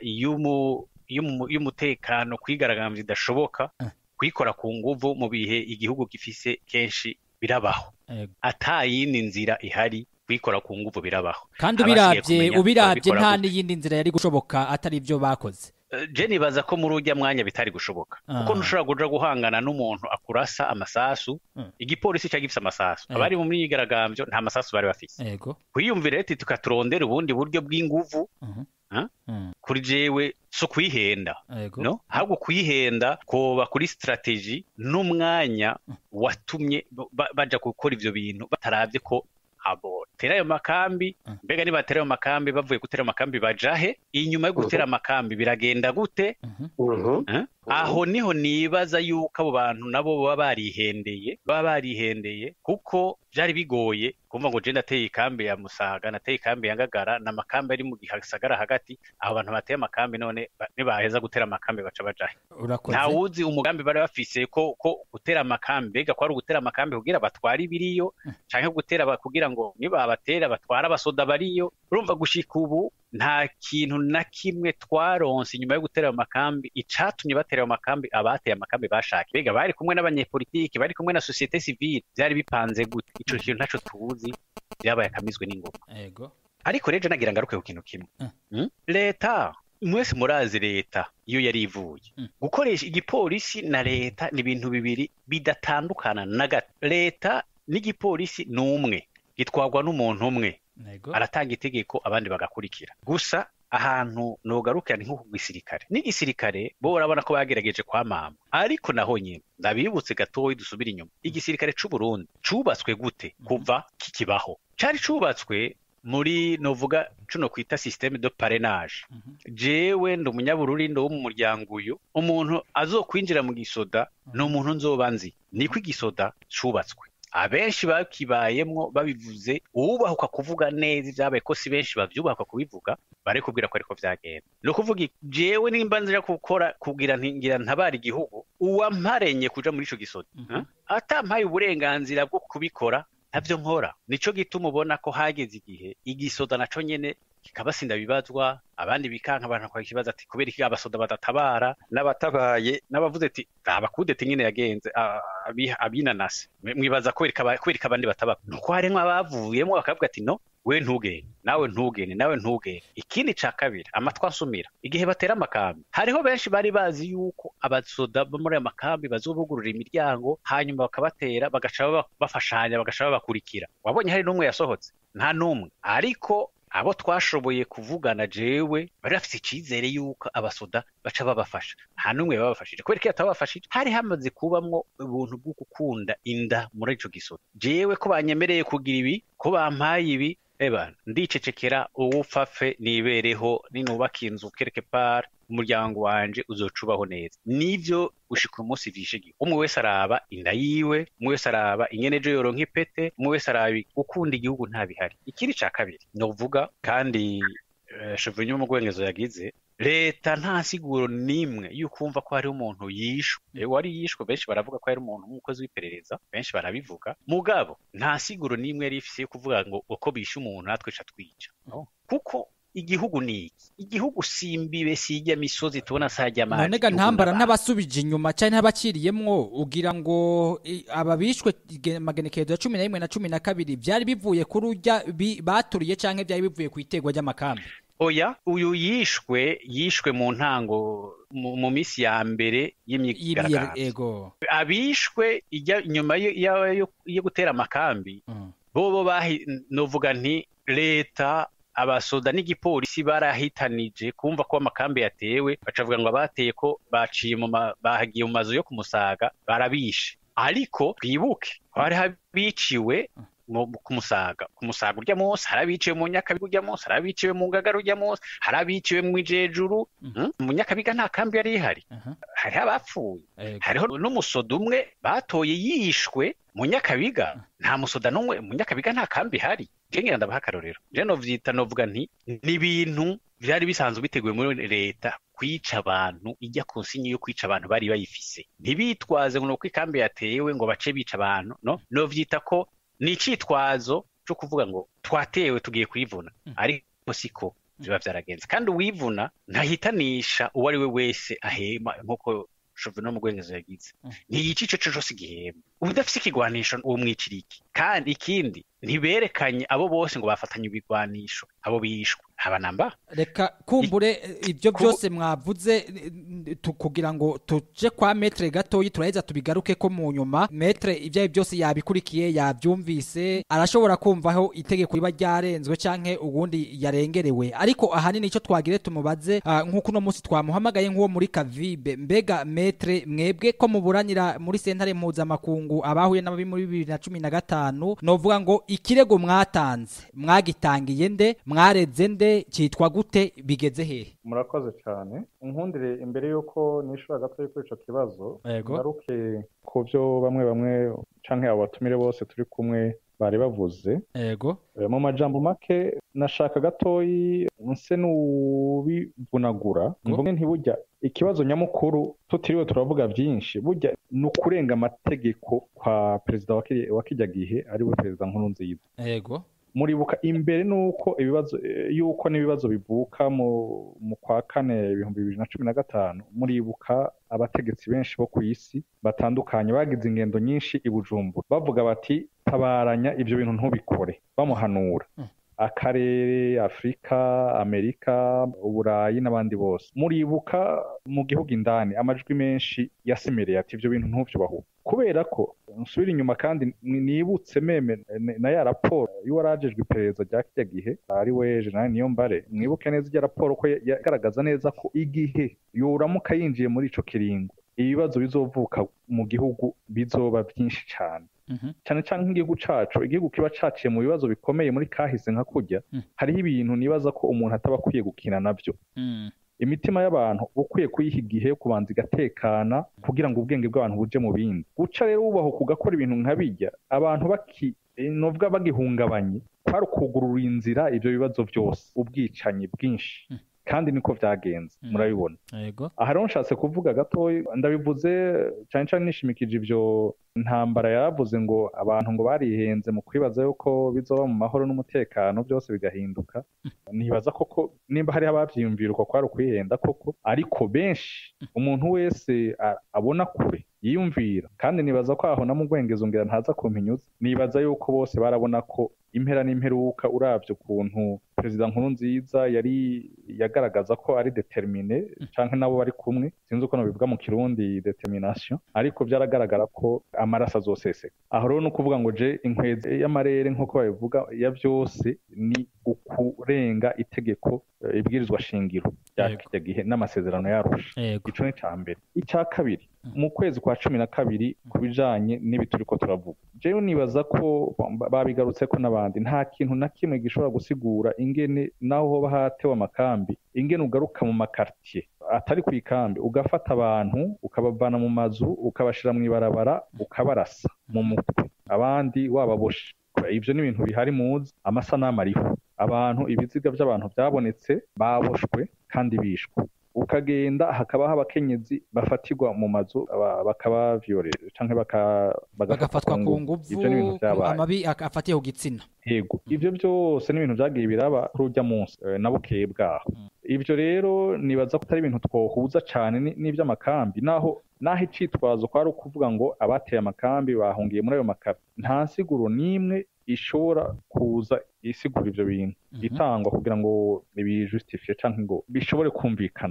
Speaker 9: y'umutekano kwigaragambya idashoboka kuyikora ku nguvu mu bihe igihugu gifise kenshi birabaho atayindi nzira ihari kuyikora ku nguvu birabaho
Speaker 5: kandi ubirabye ubirabye nta n'iyindi nzira yari gushoboka atari ibyo bakoze
Speaker 9: je nibaza ko muri ujya mwanya bitari gushoboka kuko ntushobora kuja guhangana n'umuntu akurasa amasasu igipolisi cya gifise amasasu abari mu myigaragambyo nta masasu bari bafise kwiyumvira reti tukaturondera ubundi buryo bw'inguvu kuri jewe so kwihenda no ahubwo kwihenda koba kuri strategy n'umwanya watumye baja gukora ivyo bintu bataravye ko abo tera ayo makambi mbega niba batera ayo makambi bavuye gutera amakambi bajahe inyuma yo gutera amakambi biragenda gute aho niho nibaza yuko abo bantu nabo baba barihendeye baba barihendeye kuko byari bigoye kumva ngo je ndateye ikambi ya musaga nateye ikambi ya ngagara na makambi ari mu gisagara hagati abo bantu bateye amakambi none nibaheza gutera amakambi baca bajahe nta wuzi umugambi bari bafise ko ko gutera amakambi mbega ko ari ugutera amakambi kugira batware ibiriyo canke gutera kugira ngo nibabatera batwara abasoda bariyo urumva gushika ubu nta kintu na kimwe twaronse inyuma yo gutera ayo makambi icatumye batera ayo makambi abateye amakambi bashaka mbega bari kumwe n'abanyepolitiki bari kumwe na societe civile byari bipanze gute ico kintu ntaco tuzi byabaye akamizwe n'ingoma ariko rero nagira ngaruke ku kintu kimwe leta mwese murazi leta iyo yari ivuye gukoresha igipolisi na leta ni ibintu bibiri bidatandukana na gato leta n'igipolisi ni umwe gitwarwa n'umuntu umwe aratanga itegeko abandi bagakurikira gusa ahantu nogarukira ni nko ku gisirikare n'igisirikare bo urabona ko bagerageje kwamama ariko naho nyine ndabibutse gatoya dusubira inyuma igisirikare c'u Burundi cubatswe gute kuva kikibaho cari cubatswe muri novuga cuno kwita systeme de parrainage jewe ndi umunyabururi ndo wo mu muryango uyu umuntu azokwinjira mu gisoda ni umuntu nzoba nzi niko igisoda cubatswe abenshi bakibayemwo babivuze uwubahuka kuvuga neza ibyabaye ko si benshi bavyubahuka kubivuga bari kubwira ko ariko vyagenda ni ukuvuga jewe nimba nzira gukora kugira ngira ntabara igihugu uwamparenye kuja muri ico gisoda atampaye uburenganzira bwo kubikora ntavyo nkora nico gituma ubona ko hageze igihe igisoda naco nyene kikabasinda bibazwa abandi bikanka abantu kwa ikibazo ati kubera iki abasoda badatabara n'abatabaye n'abavuze ati abakudete nyine yagenze abinanase mwibaza kubera abandi bataba nuko harimwo abavuyemo bakavuga ati no we ntugende nawe ntugende nawe ntugende ikindi ca kabiri amatwi ansumira igihe batera amakambi hariho benshi bari bazi yuko abasoda bo muri ayo makambi bazobugurura imiryango hanyuma bakabatera bagaca bafashanya bagaca babakurikira wabonye hari n'umwe yasohotse nta n'umwe ariko abo twashoboye kuvugana jewe bari bafite icyizere yuko abasoda baca babafasha nta n'umwe babafashije kubera ko iyo atabafashije hari hamaze kubamwo ubuntu bwo gukunda inda muri ico gisoda jewe ko banyemereye kugira ibi ko bampaye ibi eba ndicecekera uwupfafe nibereho ninubaka inzu kereke par umuryango wanje uzocubaho neza nivyo gushika umunsi vishigiye umwe wese araba inda yiwe umwe wese araba ingene ejo yoronka ipete umwe wese araba gukunda igihugu nta bihari ikindi ca kabiri novuga kandi uh, chevenue mu gwengezo yagize leta nta siguro nimwe yukumva ko hari umuntu yishwe wari yishwe benshi baravuga ko hari umuntu nk'umukozi w'iperereza benshi barabivuga mugabo nta siguro nimwe yari ifise yo kuvuga ngo uko bishe umuntu natwe ca twica kuko igihugu ni iki igihugu simbibe sijya misozi tubona sajya amazi
Speaker 5: nonega ntambara n'abasubije inyuma cyane n'abaciriyemwo ugira ngo aba bishwe magenekerezo ya cumi na rimwe na cumi na kabiri byari bivuye kuri urya baturiye cyangwa byari bivuye ku itegwa ry'amakambi
Speaker 9: oya uyu yishwe yishwe mu ntango mu minsi ya mbere y'imyigaragambyo abishwe inyuma yo gutera amakambi bobo novuga nti leta abasoda n'igipolisi barahitanije kumva ko amakambi yatewe bacavuga ngo abateye ko baciye mu ma- bahagiye mu mazu yo kumusaga barabishe ariko twibuke hari habiciwe mu- ku musaga ku musaga urya munsi hari abiciwe mu nyakabiga urya munsi hari abiciwe mu ngagara urya munsi hari abiciwe mu ijejuru mm? mu nyakabiga nta kambi yari ihari hariho abapfuye hariho n'umusoda umwe batoye yishwe mu nyakabiga nta musoda n'umwe mu nyakabiga nta kambi ihari ngira ndabaha akarorero je novyita novuga nti ni ibintu vyari bisanzwe biteguye muri leta kwica abantu ijya ku nsinyi yo kwica abantu bari bayifise ntibitwaze ngo nuko ikambi yatewe ngo bace bica abantu no novyita ko ni icitwazo cyo kuvuga ngo twatewe tugiye kwivuna ariko siko biba vyaragenze kandi uwivuna ntahitanisha uwo ari we wese ahema nk'uko shovino mu bwengezi yagize ntiyica ico cose igihembo ubudafise ikigwanisho uwo mwicira iki kandi ikindi ntiberekanye abo bose ngo bafatanye ibigwanisho abo bishwe haba namba
Speaker 5: reka kumbure eh, ibyo byose mwavuze eh, tu- kugira ngo tuje kwa metre gatoyi turaheza tubigaruke ko mu nyuma metre ibyo ari byo byose yabikurikiye yabyumvise arashobora kumvaho itegeko riba ryarenzwe canke ubundi yarengerewe ariko ahanini icyo twagire tumubaze ah, nk'uko uno munsi twamuhamagaye nk'uwo muri kavibe mbega metre mwebwe ko muburanira muri sentare mpuzamakungu abahuye n'ababi muri bibiri na cumi na gatanu novuga ngo ikirego mwatanze mwagitangiye nde mwareze nde cyitwa gute bigeze hehe
Speaker 7: murakoze cyane nkundire imbere y'uko nishura gatoya kuri ico kibazo
Speaker 5: Yego.
Speaker 7: ngaruke ku byo bamwe bamwe canke abo batumire bose turi kumwe bari bavuze
Speaker 5: ego
Speaker 7: Eh, mu majambo make nashaka gatoyi nse n'ubivunagura mvuge nti burya ikibazo nyamukuru tutiriwe turavuga byinshi burya ni ukurenga amategeko kwa perezida wa kiri- wa kijya gihe ariwe perezida nkurunziza
Speaker 5: ego
Speaker 7: muribuka imbere nuko ibibazo eh, yuko n'ibibazo bivuka mu mu kwa kane ibihumbi bibiri na cumi na gatanu muribuka abategetsi benshi bo ku isi batandukanye bagize ingendo nyinshi i Bujumbura bavuga bati tabaranya ibyo bintu ntubikore bamuhanura akarere afurika amerika uburayi n'abandi bose muribuka mu gihugu indani amajwi menshi yasemereye ati ibyo bintu ntubyubaho kubera ko nsubira inyuma kandi ni- nibutse meme n- na ya raporo y'uwarajejwe iperereza rya kijya gihe ari we jenerali niyombare mwibuke neza ijya raporo ko ya- yagaragaza neza ko igihe yoramuka yinjiye muri ico kiringo ibibazo bizovuka mu gihugu bizoba byinshi cyane cyane cyane nk'igihugu cacu igihugu kiba caciye mu bibazo bikomeye muri kahise nka kurya hariho ibintu nibaza ko umuntu ataba akwiye gukina navyo imitima y'abantu uba ukwiye kuyiha igihe yo kubanza igatekana kugira ngo ubwenge bw'abantu buje mu bindi guca rero wubaho kugakora ibintu nka bijya abantu baki eh, novuga bagihungabanye kwari ukugurura inzira ibyo bibazo byose ubwicanyi bwinshi kandi niko byagenze murabibona
Speaker 5: ego
Speaker 7: aha rero nshatse kuvuga gatoya ndabivuze cyane cyane nishimikije ibyo ntambara yaravuze ngo abantu ngo barihenze mu kwibaza yuko bizoba mu mahoro n'umutekano byose bigahinduka nibaza koko nimba hariho ababyiyumvira uko kwari ukwihenda koko ariko benshi umuntu wese a- abona kure yiyumvira kandi nibaza ko aho namugwengeza ngira ntaza kumpinyuza nibaza yuko bose barabona ko impera n'imperuka uravye ukuntu perezida nkuru nziza yari yagaragaza ko ari determine canke nabo bari kumwe sinzi uko nobivuga mu kirundi determination ariko byaragaragara ko amaraso azoseseka aho rero ni ukuvuga ngo je inkwezi y'amarere nk'uko babivuga ya byose ni ukurenga itegeko eh, ibwirizwa shingiro rya kijya gihe n'amasezerano yarusha
Speaker 5: Yego.
Speaker 7: ico ni ca mbere icya kabiri mu kwezi kwa cumi na kabiri ku bijanye n'ibi turiko turavuga jewe nibaza ko ba- babigarutse ko n'abandi nta kintu na kimwe gishobora gusigura ingene naho hoba hatewe amakambi ingene ugaruka mu makartier atari ku ikambi ugafata abantu ukabavana mu mazu ukabashira mu ibarabara ukabarasa mu mutwe abandi wababoshe ivyo ni ibintu bihari muzi amasanamu ariho abantu ibiziga by'abantu byabonetse baboshwe kandi bishwe ukagenda hakabaho abakenyezi bafatirwa mu mazu aba- bakaba violere canke baka-
Speaker 5: bagafatwa ku nguvu
Speaker 7: ivyo ni ibintu
Speaker 5: ku-
Speaker 7: vyabaye
Speaker 5: amabi ak- afatiye ku gitsina
Speaker 7: yego ivyo byose ni ibintu vyagiye biraba kuri urya munsi eh, na bukeye bwaho ivyo rero nibaza ko atari ibintu twohuza cane ni- n'ivy'amakambi naho naho icitwazo kwari ukuvuga ngo abateye amakambi bahungiye muri ayo makambi nta nsiguro n'imwe ishobora kuza isigura ivyo bintu itangwa kugira ngo bijustifiye canke ngo bishobore kumvikana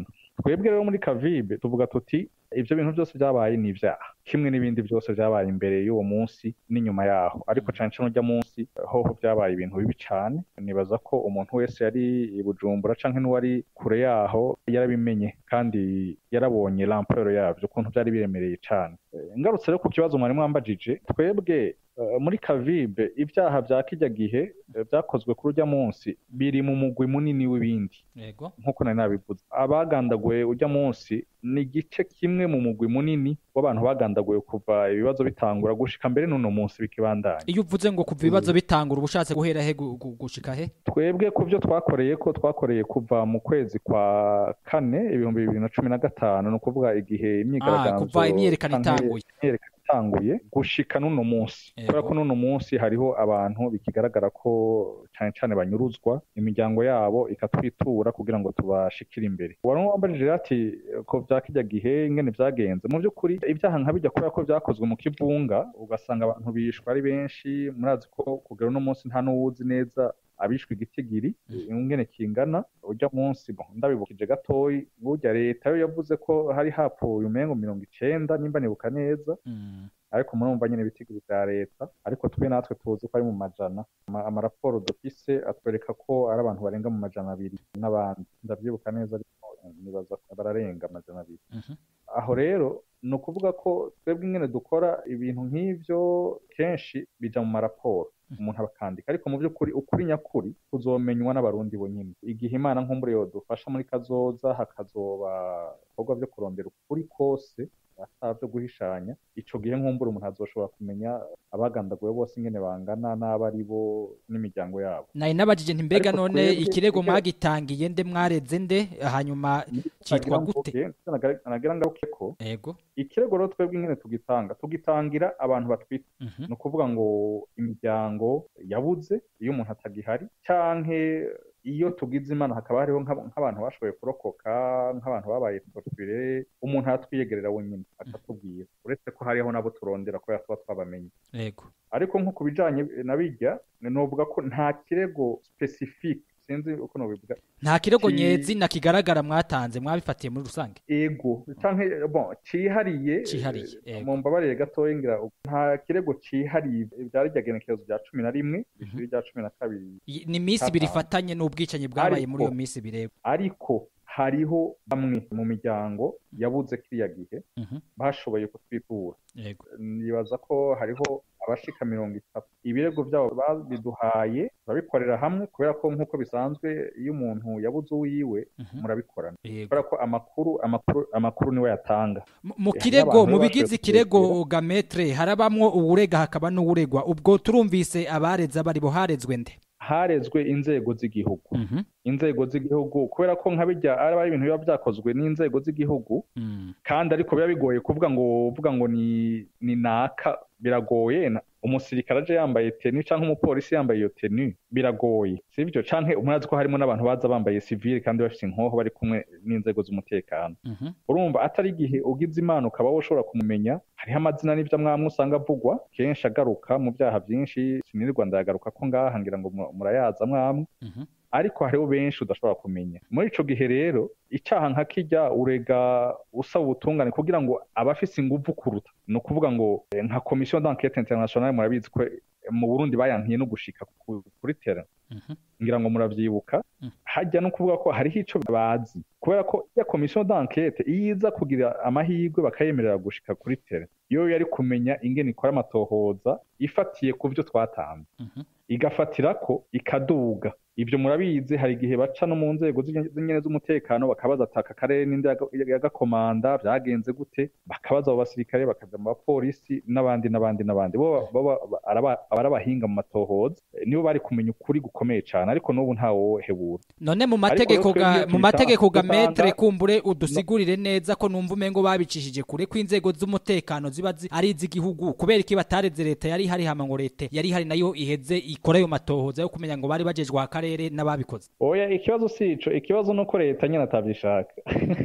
Speaker 7: twebwe rero muri kavibe tuvuga tuti ibyo bintu byose byabaye ni ibyaha kimwe n'ibindi byose byabaye imbere y'uwo munsi n'inyuma yaho ariko cyane cyane ujya munsi hoho byabaye ibintu bibi cyane nibaza ko umuntu wese yari i bujumbura cyangwa n'uwari kure yaho yarabimenye kandi yarabonye ramporo yabyo ukuntu byari biremereye cyane ngarutse rero ku kibazo mwari mwambajije twebwe muri kavibe ibyaha bya kijya gihe byakozwe kuri ujya munsi biri mu mugwi munini w'ibindi nk'uko nari nabivuze abagandaguye ujya munsi ni igice kimwe mu mugwi munini w'abantu bagandaguye kuva ibibazo bitangura gushika mbere n'uno munsi bikibandanya
Speaker 5: iyo uvuze ngo kuva ibibazo bitangura uba ushatse guhera he gushika he
Speaker 7: twebwe ku byo twakoreye ko twakoreye kuva mu kwezi kwa kane ibihumbi bibiri na cumi na gatanu ni ukuvuga igihe imyigaragambyo
Speaker 5: kuva imyerekano itanguye
Speaker 7: itanguye gushika n'uno munsi kubera ko n'uno munsi hariho abantu bikigaragara ko cyane cyane banyuruzwa imiryango yabo ikatwitura kugira ngo tubashikire imbere wari wambajije ati ko bya kijya gihe ingene byagenze mu by'ukuri ibyaha nka bijya kubera ko byakozwe mu kivunga ugasanga abantu bishwe ari benshi murazi ko kugera uno munsi nta n'uwuzi neza abishwe igitigiri ingene kingana ujya munsi ndabibukije gatoyi burya leta yo yavuze ko hari hapfuye umengo mirongo icenda nimba nibuka neza ariko murumva nyine ibitigiri bya leta ariko twe natwe tuzi ko ari mu majana amaraporo dufise atwereka ko ari abantu barenga mu majana abiri n'abandi ndabyibuka neza ariko nibaza bararenga amajana abiri aho rero ni ukuvuga ko twebwe ingene dukora ibintu nk'ibyo kenshi bija mu maraporo umuntu abakandika ariko mu by'ukuri ukuri nyakuri kuzomenywa n'abarundi bonyine igihe imana nk'umure dufasha muri kazoza hakazoba ibikorwa byo kurondera ukuri kose ataba byo guhishanya ico gihe nkumbura umuntu azoshobora kumenya abagandaguwe bose ingene bangana n'abo ari bo n'imiryango yabo
Speaker 5: nari nabajije nti mbega none ikirego mwagitangiye nde mwareze nde hanyuma citwa gute
Speaker 7: nagira ngaruke ko
Speaker 5: yego
Speaker 7: ikirego rero twebwe ingene tugitanga tugitangira abantu batwite ni ukuvuga ngo imiryango yabuze iyo umuntu atagihari canke iyo tugize imana hakaba hariho nk'abantu bashoboye kurokoka nk'abantu babaye torture umuntu aratwiyegerera wenyine akatubwira uretse ko hariho nabo turondera kubera tuba twabamenye
Speaker 5: yego
Speaker 7: ariko nko ku bijanye na bijya novuga ko nta kirego specifique sinzi uko nobivuga
Speaker 5: nta kirego nyezina kigaragara mwatanze mwabifatiye muri rusange
Speaker 7: ego canke bon cihariye
Speaker 5: cihariye
Speaker 7: mu mbabarire gatoya ngira nta kirego cihariye byari ryagenekerezo rya cumi na rimwe ishuri rya cumi na kabiri
Speaker 5: ni iminsi ibiri ifatanye n'ubwicanyi bwabaye muri iyo minsi bireba
Speaker 7: ariko hariho bamwe mu miryango yabuze kiriya gihe bashoboye kutwitura nibaza ko hariho abashika mirongo itatu ibirego byabo babiduhaye turabikorera hamwe kubera ko nk'uko bisanzwe iyo umuntu yabuze uwiwe murabikorana kubera ko amakuru amakuru amakuru niwe yatanga
Speaker 5: mu kirego mu bigize ikirego gametre harabamwo uwurega hakaba n'uwuregwa ubwo turumvise abareze abari bo harezwe nde
Speaker 7: harezwe inzego z'igihugu inzego z'igihugu kubera ko nka bijya ari ibintu biba byakozwe n'inzego z'igihugu kandi ariko biba bigoye kuvuga ngo uvuga ngo ni ni naka biragoye umusirikare aje yambaye teni cyangwa umupolisi yambaye iyo teni biragoye sibyo canke umurazi ko harimo n'abantu baza bambaye sivile kandi bafite inkoho bari kumwe n'inzego z'umutekano urumva atari igihe ugize imana ukaba ushobora kumumenya hariho amazina n'ibyo mwamwe usanga avugwa kenshi agaruka mu byaha byinshi sinirirwa ndayagaruka ko ngaha ngira ngo murayaza mwamwe ariko hariho benshi udashobora kumenya muri ico gihe rero icyaha nka kijya urega usaba ubutungane kugira ngo abafise inguvu kuruta ni ukuvuga ngo nka komisiyo d'enquête internationale murabizi ko mu burundi bayankiye no gushika kuri terrain ngira ngo muravyibuka hajya no kuvuga ko hariho ico bazi kubera ko iya komisiyo d'enquête iyo iza kugira amahirwe bakayemerera gushika kuri terrain yo yari kumenya ingene ikora amatohoza ifatiye ku byo twatanze igafatira ko ikaduga ibyo murabizi hari igihe baca no mu nzego z'inyene z'umutekano bakabaza ataka akarere n'indi yagakomanda byagenze gute bakabaza abo basirikare bakaja mu bapolisi n'abandi n'abandi n'abandi bo abarabahinga mu matohoza nibo bari kumenya ukuri gukomeye cyane ariko n'ubu ntawohebura
Speaker 5: none mu mategeko ga mu mategeko ga metre kumbure udusigurire neza ko numva umengo babicishije kure ko inzego z'umutekano ziba ari iz'igihugu kubera iki batareze leta yari hari hama ngo leta yari hari nayo iheze ikora ayo matohoza yo kumenya ngo bari bagejwe akarere n'ababikoze
Speaker 7: oya ikibazo si ico ikibazo nuko leta nyine atavyishaka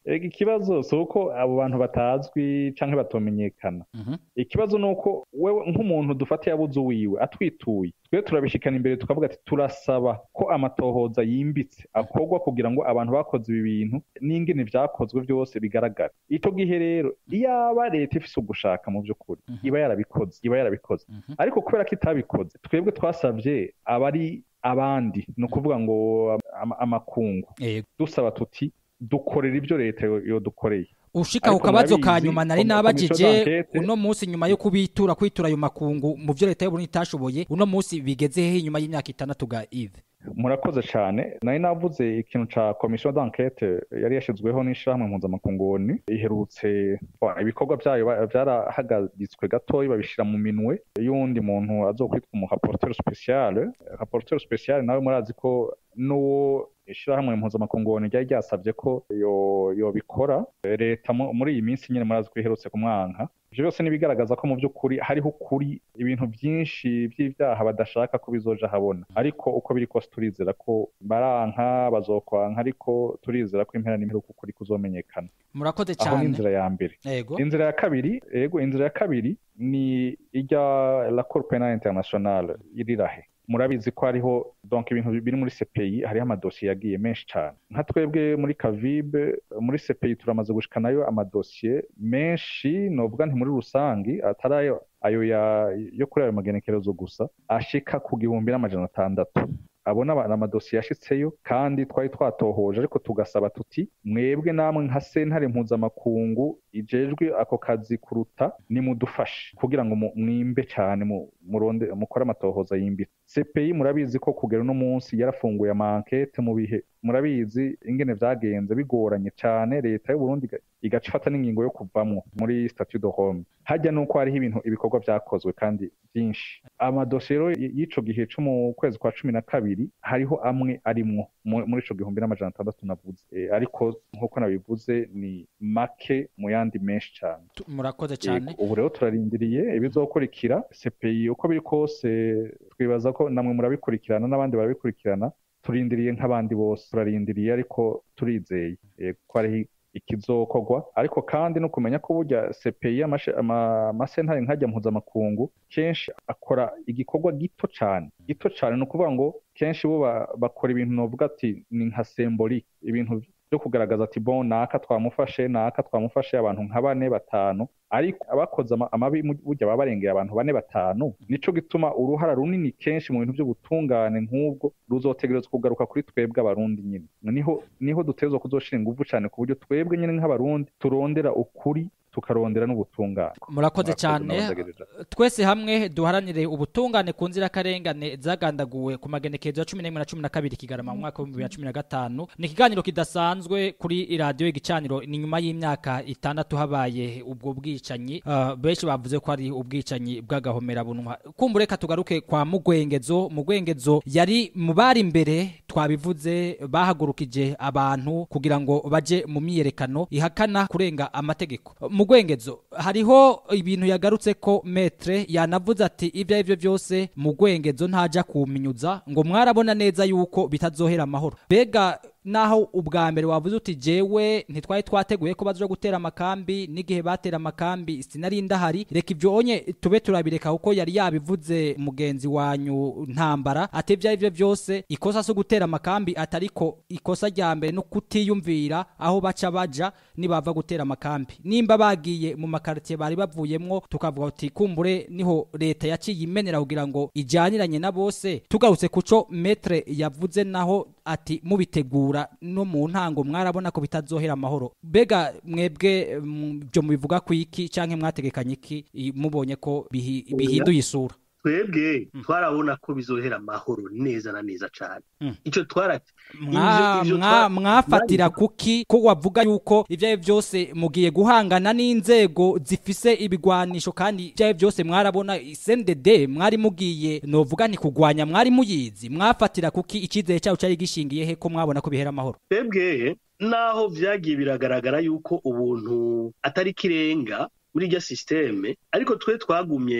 Speaker 7: Ega ikibazo si uko abo bantu batazwi canke batomenyekana ikibazo ni uko wewe nk'umuntu dufatiye abuze uwiwe atwituye twe turabishikana imbere tukavuga ati turasaba ko amatohoza yimbitse akorwa kugira ngo abantu bakoze ibi bintu n'ingene vyakozwe vyose bigaragara ico gihe rero iyaba leta ifise ugushaka mu vy'ukuri iba yarabikoze iba yarabikoze ariko kubera ko itabikoze twebwe twasavye abari abandi ni ukuvuga ngo ama- amakungu dusaba tuti dukorera ibyo leta yo- yodukoreye
Speaker 5: ushika ku
Speaker 7: Ariko
Speaker 5: kabazo ka
Speaker 7: murabizi,
Speaker 5: nyuma nari
Speaker 7: komi- komisiyo
Speaker 5: nabajije
Speaker 7: d'enquête-
Speaker 5: uno munsi nyuma yo kubitura kwitura ayo makungu mu byo leta y'uburundi itashoboye uno munsi bigeze hehe inyuma y'imyaka itandatu ga ive
Speaker 7: murakoze cyane nari navuze ikintu ca komisiyo d'enquête yari yashyizweho n'ishyirahamwe mpuzamakunguni iherutse bon, ibikorwa byayo ba- byarahagaritswe gatoya babishyira mu minwe y'uwundi muntu azokwitwa umu rapporteur spécial rapporteur spécial nawe murazi ko n'uwo ishyirahamwe mpuzamakunguni ryari ryasabye ko yo- yobikora leta mu- muri iyi minsi nyine murazi ko iherutse kumwanka ivyo byose nibigaragaza ko mu by'ukuri hariho ukuri ibintu byinshi by'ibyaha badashaka ko bizoja habona ariko uko biri kose turizera ko baranka bazokwanka ariko turizera ko impera n'imperuka ukuri kuzomenyekana
Speaker 5: murakoze
Speaker 7: aho ni
Speaker 5: cyane
Speaker 7: inzira ya mbere
Speaker 5: Yego.
Speaker 7: inzira ya kabiri yego inzira ya kabiri ni ijya la cour penale internationale irirahe murabizi ko hariho donc ibintu biri muri CPI hariho amadosiye yagiye menshi cyane nka twebwe muri kavibe muri CPI turamaze gushikanayo amadosiye menshi novuga nti muri rusangi atari ayo ayo ya yo kuri ayo magenekerezo gusa ashika ku gihumbi n'amajana atandatu abona aba- amadosiye yashitseyo kandi twari twatohoje ariko tugasaba tuti mwebwe namwe nka sentare mpuzamakungu ijejwe ako kazi kuruta nimudufashe kugira ngo mu- mwimbe cyane mu- muronde mukore amatohoza yimbitse CPI murabizi ko kugera uno munsi yarafunguye amankete mu bihe murabizi ingene vyagenze bigoranye cyane leta y'u Burundi iga- igaca ifata n'ingingo yo kuvamwo muri statut de Rome hajya nuko hariho ibintu ibikorwa vyakozwe kandi byinshi amadosiye rero y- y'ico gihe co mu kwezi kwa cumi na kabiri hariho amwe arimwo mu- muri ico gihumbi n'amajana atandatu navuze E, ariko nk'uko nabivuze ni make mu yandi menshi cyane
Speaker 5: murakoze cyane
Speaker 7: Yego, ubu rero turarindiriye ibizokurikira CPI uko biri kose twibaza ko namwe murabikurikirana n'abandi barabikurikirana turindiriye nk'abandi bose turarindiriye ariko turizeye yego, ko hariho ikizokorwa ariko kandi no kumenya ko burya CPI amashe- ama- amasentare nkajya mpuzamakungu kenshi akora igikorwa gito cyane gito cyane ni ukuvuga ngo kenshi bo ba- bakora ibintu novuga ati ni nka symbolique ibintu byo kugaragaza ati bon naka twamufashe naka twamufashe abantu nka bane batanu ariko abakoze ama- amabi mu- burya baba barengeye abantu bane batanu nico gituma uruhara runini kenshi mu bintu by'ubutungane nk'ubwo ruzotegerezwa kugaruka kuri twebwe abarundi nyine niho niho dutegerezwa kuzoshira ingufu cyane ku buryo twebwe nyine nk'abarundi turondera ukuri tukarondera n'ubutungane
Speaker 5: murakoze cyane
Speaker 7: n'abandagereje.
Speaker 5: twese hamwe duharanire ubutungane ku nzirakarengane zagandaguwe ku magenekerezo ya cumi n'imwe na cumi na kabiri kigarama mu mwaka w'ibihumbi bibiri na cumi na gatanu ni ikiganiro kidasanzwe kuri radiyo igicaniro ni nyuma y'imyaka itandatu habaye ubwo bwicanyi Ah, benshi bavuze ko ari ubwicanyi bw'agahomerabunwa kumva reka tugaruke kwa mugwengezo mugwengezo yari mu bari imbere twabivuze bahagurukije abantu kugira ngo baje mu myiyerekano ihakana kurenga amategeko mugwengezo hariho ibintu yagarutse ko metre yanavuze ati ibyo ari byo byose mugwengezo ntaja kuminyuza ngo mwarabona neza yuko bitazohera amahoro mbega naho ubwa mbere wavuze uti jewe ntitwari twateguye ko bazoja gutera amakambi n'igihe batera amakambi sinari ndahari reka ibyo onye tube turabireka kuko yari yabivuze mugenzi wanyu ntambara ati ibyo ari byo byose ikosa so gutera amakambi atariko ikosa rya mbere no kutiyumvira aho baca baja nibava gutera amakambi nimba bagiye mu makaritiye bari bavuyemwo tukavuga uti kumbure niho leta yaciye imenera kugira ngo ijyaniranye na bose tugarutse kuco metre yavuze naho ati mubitegura no mu ntango mwarabona ko bitazohera amahoro bega mwebwe mm, byo mubivuga ku iki canke mwategekanye iki i- mubonye ko bihi- bihinduye isura
Speaker 8: twebwe twarabona ko bizohera amahoro neza na neza cyane
Speaker 5: Mm.
Speaker 8: icyo twarati
Speaker 5: Mwa-
Speaker 8: ivyo
Speaker 5: mwa-
Speaker 8: twa-
Speaker 5: mwafatira kuki ko wavuga yuko ibyo ari byo byose mugiye guhangana n'inzego zifise ibigwanisho kandi ibyo ari byo byose mwarabona sendede mwari mugiye novuga nti kugwanya mwari muyizi mwafatira kuki icyizere cyawe cyari gishingiye he ko mwabona ko bihera amahoro
Speaker 8: twebwe naho vyagiye biragaragara yuko ubuntu atari kirenga muri iryo sisiteme ariko twe twagumye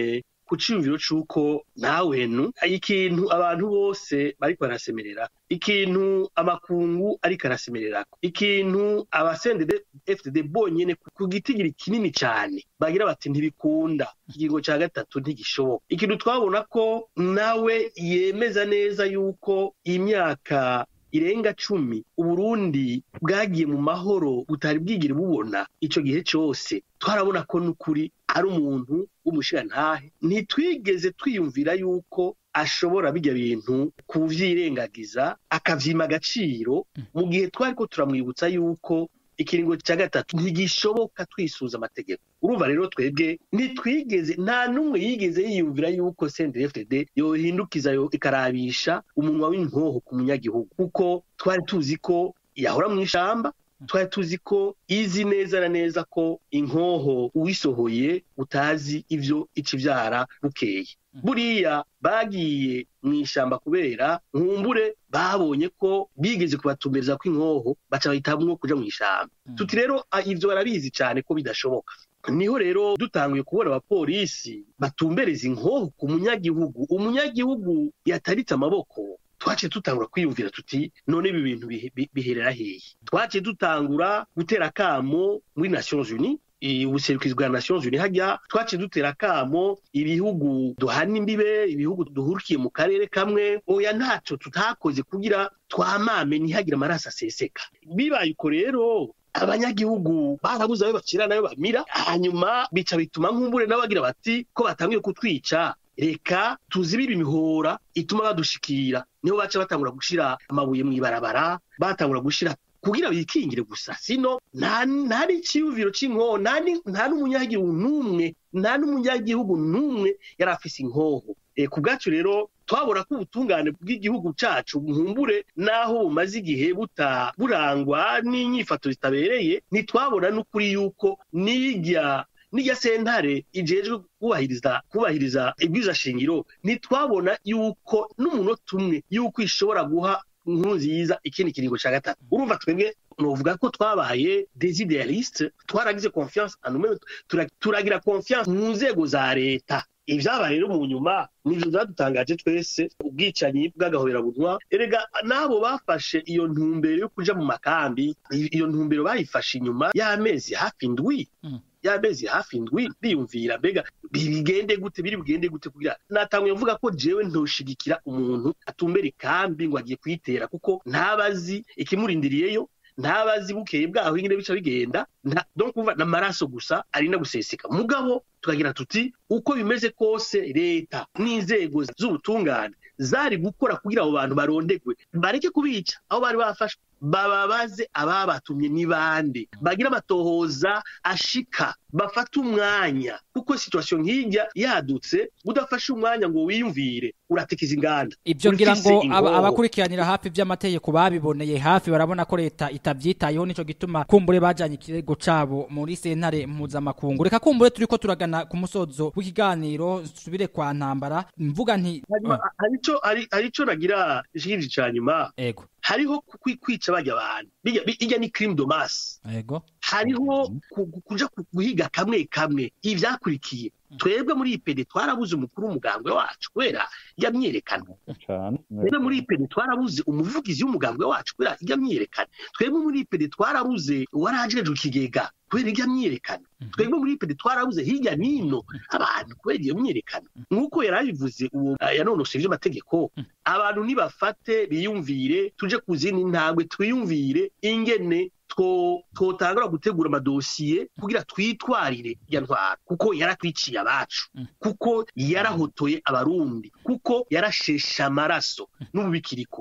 Speaker 8: ku ciyumviro c'uko ntawenu ikintu abantu bose bariko barasemerera ikintu amakungu ariko arasemererako ikintu abasendede fdd bonyene ku gitigiri kinini cane bagira bati ntibikunda ikiringo ca gatatu ntigishoboka ikintu twabona ko nawe yemeza neza yuko imyaka irenga cumi uburundi bwagiye mu mahoro butari bwigire bubona ico gihe cose twarabona ko n'ukuri ari umuntu w'umushirantahe ntitwigeze twiyumvira yuko ashobora bijya bintu kuvyirengagiza akavyima agaciro mu gihe twari ko turamwibutsa yuko ikiringo cya gatatu ntigishoboka twisuza amategeko urumva rero twebwe ntitwigeze nta n'umwe yigeze yiyumvira yuko CNDD-FDD yohindukiza yo ikarabisha umunwa w'inkoho ku munyagihugu kuko twari tuzi ko yahora mu ishamba twari tuzi ko izi neza na neza ko inkoho uwisohoye utazi ivyo ica ivyara bukeye buriya bagiye mu ishyamba kubera nkumbure babonye ko bigeze kubatumiriza ko inkoho baca bahitamwo kuja mu ishyamba tuti rero ivyo barabizi cyane ko bidashoboka niho rero dutanguye kubona abapolisi batumbereza inkoho ku munyagihugu umunyagihugu yataritse amaboko twaciye dutangura kwiyumvira tuti none ibi bintu biherera hehe twaciye dutangura gutera akamo muri nations unies ubuserukizi bwa nations unies hajya twaciye dutera akamo ibihugu duhana imbibe ibihugu duhurukiye mu karere kamwe oya ntacyo tutakoze kugira twamame ntihagire amaraso aseseka bibaye uko rero abanyagihugu barabuze ayo bacira nayo bamira hanyuma bica bituma nk'umbure n'abagira bati ko batangiye kutwica reka tuzibire imihora ituma badushikira niho baca batangura gushira amabuye mu ibarabara batangura gushira kugira bikingire gusa sino nta nta n'iciyumviro c'inkoho nta n'umunyagihugu n'umwe nta n'umunyagihugu n'umwe yari afise inkoho ku bwacu rero twabona ko ubutungane bw'igihugu cacu nkumbure naho bumaze igihe buta burangwa n'inyifato zitabereye ntitwabona n'ukuri yuko nirya nirya sentare ijejwe kubahiriza kubahiriza ibwiza shingiro ntitwabona yuko n'umunota umwe yuko ishobora guha inkuru nziza ikindi kiringo cya gatatu urumva twebwe novuga ko twabaye desidealiste twaragize confiance anume turagira confiance mu nzego za leta ivyaba rero mu nyuma nivyo vyadutangaje twese ubwicanyi bw'agahoberabunwa erega n'abo bafashe iyo ntumbero yo kuja mu makambi iyo ntumbero bayifashe inyuma y'amezi hafi indwi y'amezi hafi indwi biyumvira mbega bigende gute biri bugende gute kugira natanguye mvuga ko jewe ntoshigikira umuntu atumbera ikambi ngo agiye kuyitera kuko ntabazi ikimurindiriyeyo ntabazi bukeye bwaho ingene bica bigenda donc umva n'amaraso gusa arinda guseseka mugabo tukagira tuti uko bimeze kose leta n'inzego z'ubutungane zari gukora kugira abo bantu barondegwe bareke kubica aho bari bafashwe bababaze ababatumye ni bande bagira amatohoza ashika bafata umwanya kuko situation nk'ijya yadutse udafashe umwanya ngo wiyumvire uratekiza inganda
Speaker 5: ibyo ngira ngo abakurikiranira hafi by'amategeko babiboneye hafi barabona ko leta itabyitayeho nico gituma kumbure bajanye ikirego cabo muri sentare mpuzamakungu reka kumbure turiko turagana ku musozo w'ikiganiro subire kwa ntambara mvuga nti
Speaker 8: harico harico nagira ishikirije ca nyuma
Speaker 5: ego
Speaker 8: hariho kwica bajya abantu bijya ni crime de masse
Speaker 5: ego
Speaker 8: hariho kuja guhiga kamwe kamwe ivyakurikiye twebwe muri ipede twarabuze umukuru w'umugambwe wacu kubera yamyerekana twebwe muri ipede twarabuze umuvugizi w'umugambwe wacu kubera yamyerekana twebwe muri ipede twarabuze uwarajejwe ikigega kubera irya myiyerekano twebwe muri ipede twarabuze hirya nino abantu kubera iyo myiyerekano nk'uko yari abivuze uwo yanonosoye ivy'amategeko abantu nibafate biyumvire tuje ku zindi ntambwe twiyumvire ingene twotangura gutegura amadosiye kugira twitwarire ya ntwara kuko yaratwiciye abacu kuko yarahotoye abarundi kuko yarashesha amaraso n'ububikiriko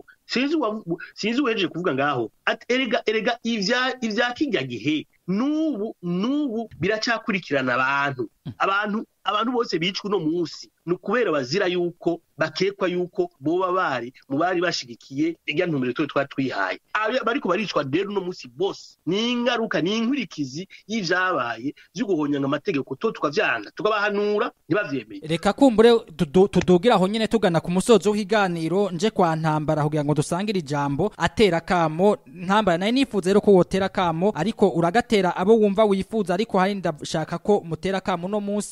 Speaker 8: sinzi uwejeje kuvuga ngaho erega erega ivya kijya gihe n'ubu n'ubu biracyakurikirana abantu abantu abantu bose bicwa uno munsi ni ukubera bazira yuko bakekwa yuko boba bari mu bari bashigikiye irya ntumbero twe twari twihaye bariko baricwa rero uno munsi bose ni ingaruka ni inkurikizi y'ivyabaye vyo guhonyanga amategeko to tukavyanga tukabahanura ntibavyemeye
Speaker 5: reka kumbure tudugira aho nyene tugana ku musozo w'ikiganiro nje kwa ntambara kugira ngo dusangire ijambo atera kamo ntambara naye nifuza rero ko wotera kamo ariko uragatera abo wumva wifuza ariko hari ndashaka ko mutera kamo no munsi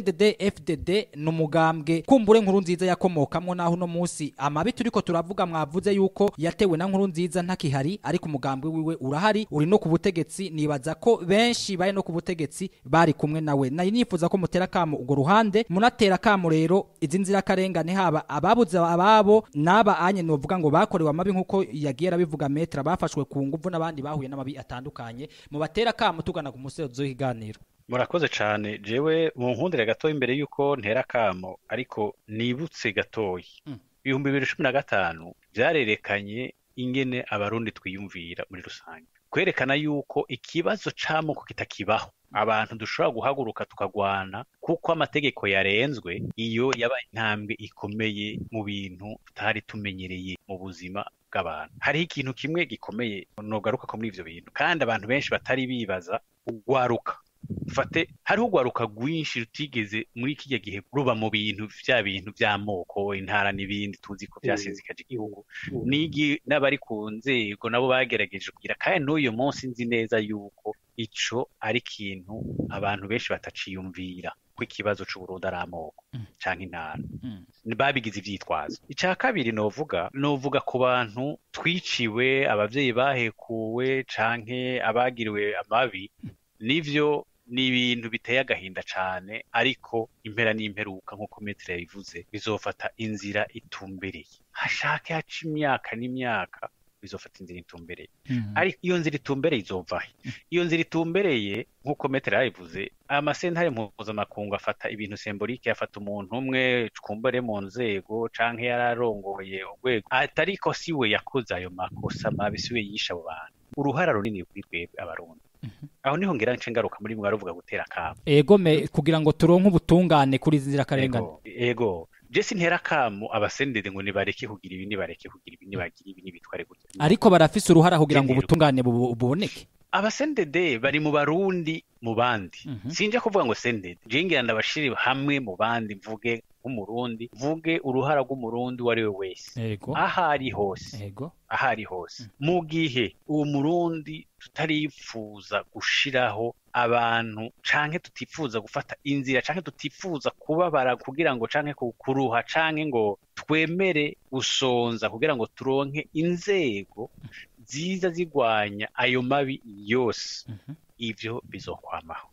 Speaker 5: CNDD FDD ni umugambwe kumbure nkuru nziza yakomokamwo naho uno munsi amabi turiko turavuga mwavuze yuko yatewe na nkuru nziza ntakihari ariko umugambwe wiwe urahari uri no ku butegetsi nibaza ko benshi bari no ku butegetsi bari kumwe nawe nari nifuza ko mutera kamo urwo ruhande munatera kamo rero izi nzirakarengane haba ababuze ababo n'aba anye novuga ngo bakorewe amabi nk'uko yagiye arabivuga metra bafashwe ku nguvu n'abandi bahuye n'amabi atandukanye mu batera kamo tugana ku musozo w'ikiganiro
Speaker 9: murakoze cyane jewe mu nkundire gatoya imbere y'uko ntera akamo ariko nibutse gatoya ibihumbi bibiri cumi na gatanu byarerekanye ingene abarundi twiyumvira muri rusange kwerekana yuko ikibazo c'amoko kitakibaho abantu dushobora guhaguruka tukagwana kuko amategeko yarenzwe iyo yaba intambwe ikomeye mu bintu tutari tumenyereye mu buzima bw'abantu hariho ikintu kimwe gikomeye nogaruka ko muri ivyo bintu kandi abantu benshi batari bibaza ugwaruka fate hariho ugwaruka rwinshi rutigeze muri kijya gihe ruba mu bintu vya bintu vy'amoko intara n'ibindi tuzi ko vyasizikaje igihugu nigi n'abari ku nzego nabo bagerageje kugira kandi n'uyu munsi nzi neza yuko ico ari ikintu abantu benshi bataciyumvira ko ikibazo c'uburundi ari amoko canke intara babigize ivyitwazo ica kabiri novuga novuga ku bantu twiciwe abavyeyi bahekuwe canke abagiriwe amabi nivyo ni ibintu biteye agahinda cane ariko impera n'imperuka nk'uko metero yabivuze bizofata inzira itumbereye hashake haca imyaka n'imyaka bizofata inzira itumbereye ariko iyo nzira itumbereye izovahe iyo nzira itumbereye nk'uko metero yabivuze amasentare mpuzamakungu afata ibintu sembolike afata umuntu umwe twumbare mu nzego canke yararongoye urwego atariko si we yakoze ayo makosa mabi si we yishe abo bantu uruhara runini kuri twebwe abarundi aho niho ngira nce ngaruka muri mwe baravuga gutera akamo
Speaker 5: ego me kugira ngo turonke ubutungane kuri izi nzirakarengane
Speaker 9: ego jesi ntera akamo abasendede ngo nibareke kugira ibi nibareke kugira ibi nibagira ibi nibitware gutya
Speaker 5: ariko barafise uruhara kugira ngo ubutungane buboneke
Speaker 9: abasendede bari mu barundi mu bandi sinje kuvuga ngo sendede je ngira ndabashire hamwe mu bandi mvuge nk'umurundi mvuge uruhara rw'umurundi uwo ari we wese aho ari hose aho ari hose mu gihe uwo murundi tutarifuza gushiraho abantu canke tutifuza gufata inzira canke tutifuza kubabara kugira ngo canke kuruha canke ngo twemere gusonza kugira ngo turonke inzego ziza zigwanya ayo mabi yose ivyo bizokwamaho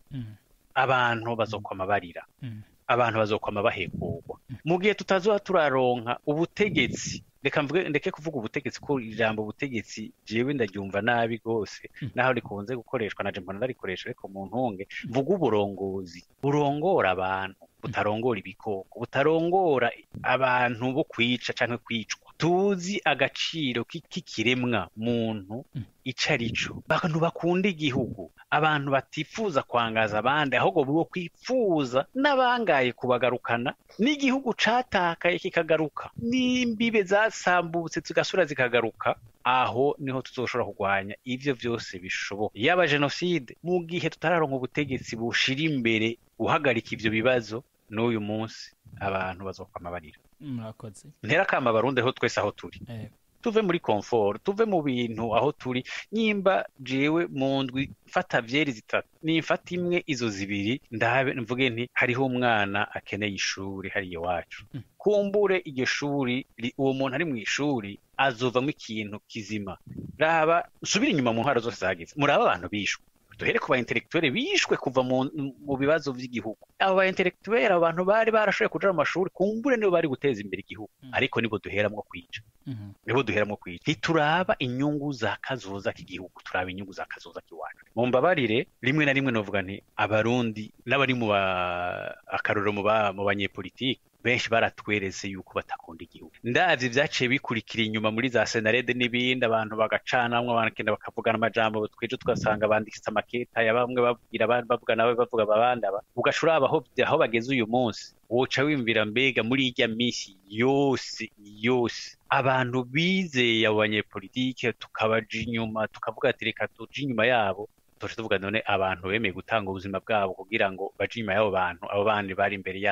Speaker 9: abantu bazokwama barira abantu bazokwama bahekurwa mu gihe tutazoba turaronka ubutegetsi reka mvuge ndeke kuvuga ubutegetsi ko ijambo ubutegetsi jewe ndaryumva nabi rwose naho rikunze gukoreshwa na mbona ndarikoresha ariko mu ntunge mvuga uburongozi burongora abantu butarongora ibikoko butarongora abantu bo kwica canke kwicwa tuzi agaciro k'ikiremwa muntu ico arico abantu bakunda igihugu abantu batifuza kwangaza abandi ahubwo bo kwifuza n'abangaye kubagarukana n'igihugu catakaye kikagaruka n'imbibe zasambutse zigasura zikagaruka aho niho tuzoshobora kurwanya ivyo vyose bishoboka yaba jenoside mu gihe tutararonka ubutegetsi bushira imbere guhagarika ivyo bibazo n'uyu munsi abantu bazokwama barira
Speaker 5: murakoze
Speaker 9: ntera kama abarundi aho twese aho turi tuve muri comfort tuve mu bintu aho turi nyimba jewe mu ndwi mfata vyeri zitatu nimfata imwe izo zibiri ndabe mvuge nti hariho umwana akeneye ishuri hariya iwacu kumbure iryo shuri uwo muntu ari mu ishuri azovamo ikintu kizima raba subira inyuma mu ntwaro zose zagize muraba abantu bishwe duhere ku ba intellectuel bishwe kuva mu, mu bibazo vy'igihugu abo ba intellectuel abantu bari barashoboye kuja mu mashuri kumbure nibo bari guteza imbere igihugu mm. ariko nibo duheramwo kwica mm -hmm. nibo duheramwo kwica ntituraba inyungu za kazoza k'igihugu turaba inyungu za kazoza k'iwacu mu mbabarire rimwe na rimwe novuga nti abarundi n'abari mu akarorero mu banyepolitike benshi baratweretse yuko batakunda igihugu ndavye vyaciye bikurikira inyuma muri za senarede n'ibindi abantu bagacanamwo bakagenda bakavugana amajambo twejo tugasanga bandikitse amaketa ya bamwe babwira abandi bavuga nawe bavuga abandi aba ugaca uraba aho aho bageze uyu munsi woca wimvira mbega muri irya minsi yose yose abantu bizeye abo banyepolitike tukabaja inyuma tukavuga ati reka tuje inyuma yabo tuce tuvuga none abantu bemeye gutanga ubuzima bwabo kugira ngo baje inyuma y'abo bantu abo bandi bari imbere yabo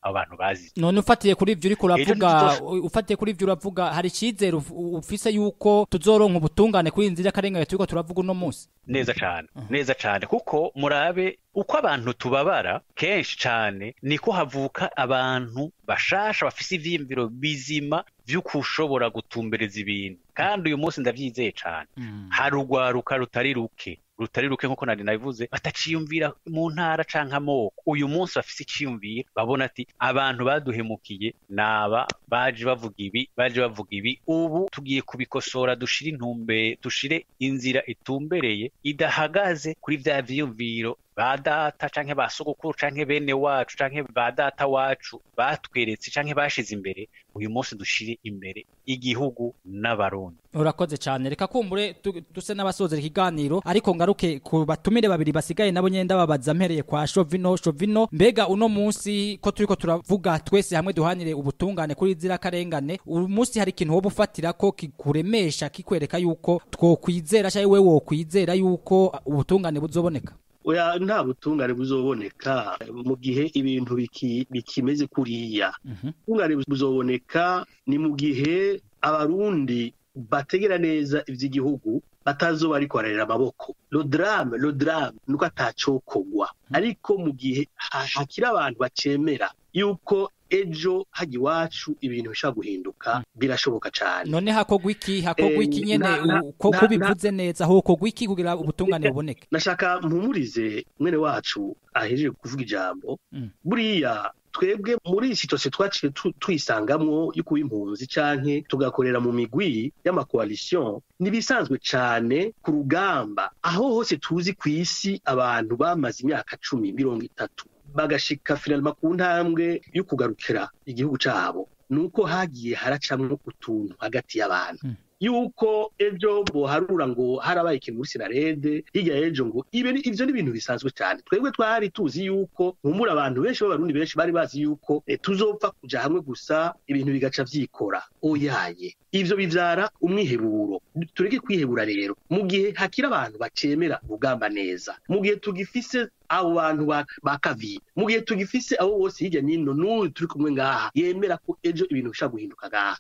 Speaker 9: abo bantu bazize
Speaker 5: none ufatiye kuri ivyo uriko
Speaker 9: Ejo
Speaker 5: uravuga
Speaker 9: ntituzosho-
Speaker 5: ufatiye kuri ivyo uravuga hari icizere uf- ufise yuko tuzoronka ubutungane kuri iyi nzira y'akarengane turiko turavuga uno munsi
Speaker 9: neza cane neza cane kuko murabe uko abantu tubabara kenshi cane niko havuka abantu bashasha bafise ivyiyumviro bizima vy'uko ushobora gutumbereza ibintu kandi uyu munsi ndavyizeye cane hari urwaruka rutari ruke rutari ruke nkuko nari nabivuze bataciyumvira mu ntara canke amoko uyu munsi bafise iciyumviro babona ati abantu baduhemukiye naba baje bavuga ibi baje bavuga ibi ubu tugiye kubikosora dushire intumbe dushire inzira itumbereye idahagaze kuri vya vyiyumviro ba data canke ba sogokuru canke bene wacu canke ba data wacu batweretse canke bashize imbere uyu munsi dushire imbere igihugu n'abarundi
Speaker 5: urakoze cyane reka kumbure tu- duse n'abasozera ikiganiro ariko ngaruke ku batumire babiri basigaye nabo nyenda babaza mpereye kwa Shovino Shovino mbega uno munsi ko turiko turavuga twese hamwe duhanire ubutungane kuri zira karengane uyu munsi hari ikintu woba ufatira ko kikuremesha kikwereka yuko twokwizera cyangwa wewe wokwizera yuko ubutungane buzoboneka
Speaker 8: oya nta butungane buzoboneka mu gihe ibintu biki- bikimeze kuriya ubutungane buzoboneka ni mu gihe abarundi bategera neza ivy'igihugu batazoba ariko bararera amaboko lo drame lo drame nuko atacokogwa ariko mu gihe ha- hakiri abantu bacemera yuko ejo hajya iwacu ibintu bishobora guhinduka birashoboka cane
Speaker 5: none hakogwa iki hakogwa
Speaker 8: Eh,
Speaker 5: iki nyene
Speaker 8: na- na-
Speaker 5: u- ko
Speaker 8: na-
Speaker 5: kubivuze neza hokogwa iki kugira ubutungane buboneke
Speaker 8: nashaka mpumurize mwene wacu ahejeje kuvuga ijambo buriya twebwe muri iyi situasiyo twaciye tu- twisangamwo yo kuba impunzi canke tugakorera mu migwi y'amakoalisiyo ntibisanzwe cane ku rugamba aho hose tuzi ku isi abantu bamaze imyaka cumi mirongo itatu bagashika finalima ku ntambwe yo kugarukira igihugu cabo nuko hagiye haracamwo utuntu hagati y'abantu yuko ejo boharura ngo harabaye ikintu muri sinarede hirya y'ejo ngo ibe ni- ivyo ni ibintu bisanzwe cyane twebwe twari tuzi yuko nkumbura abantu benshi b'abarundi benshi bari bazi yuko eh, tuzopfa kuja hamwe gusa ibintu bigaca vyikora oyaye ivyo bivyara umwiheburo tureke kwihebura rero mu gihe hakiri abantu bacemera urugamba neza mu gihe tugifise abo bantu ba- ba kaviye mu gihe tugifise abo bose hirya n'ino n'uyu turi kumwe ngaha yemera ko ejo ibintu bishobora guhinduka ngaha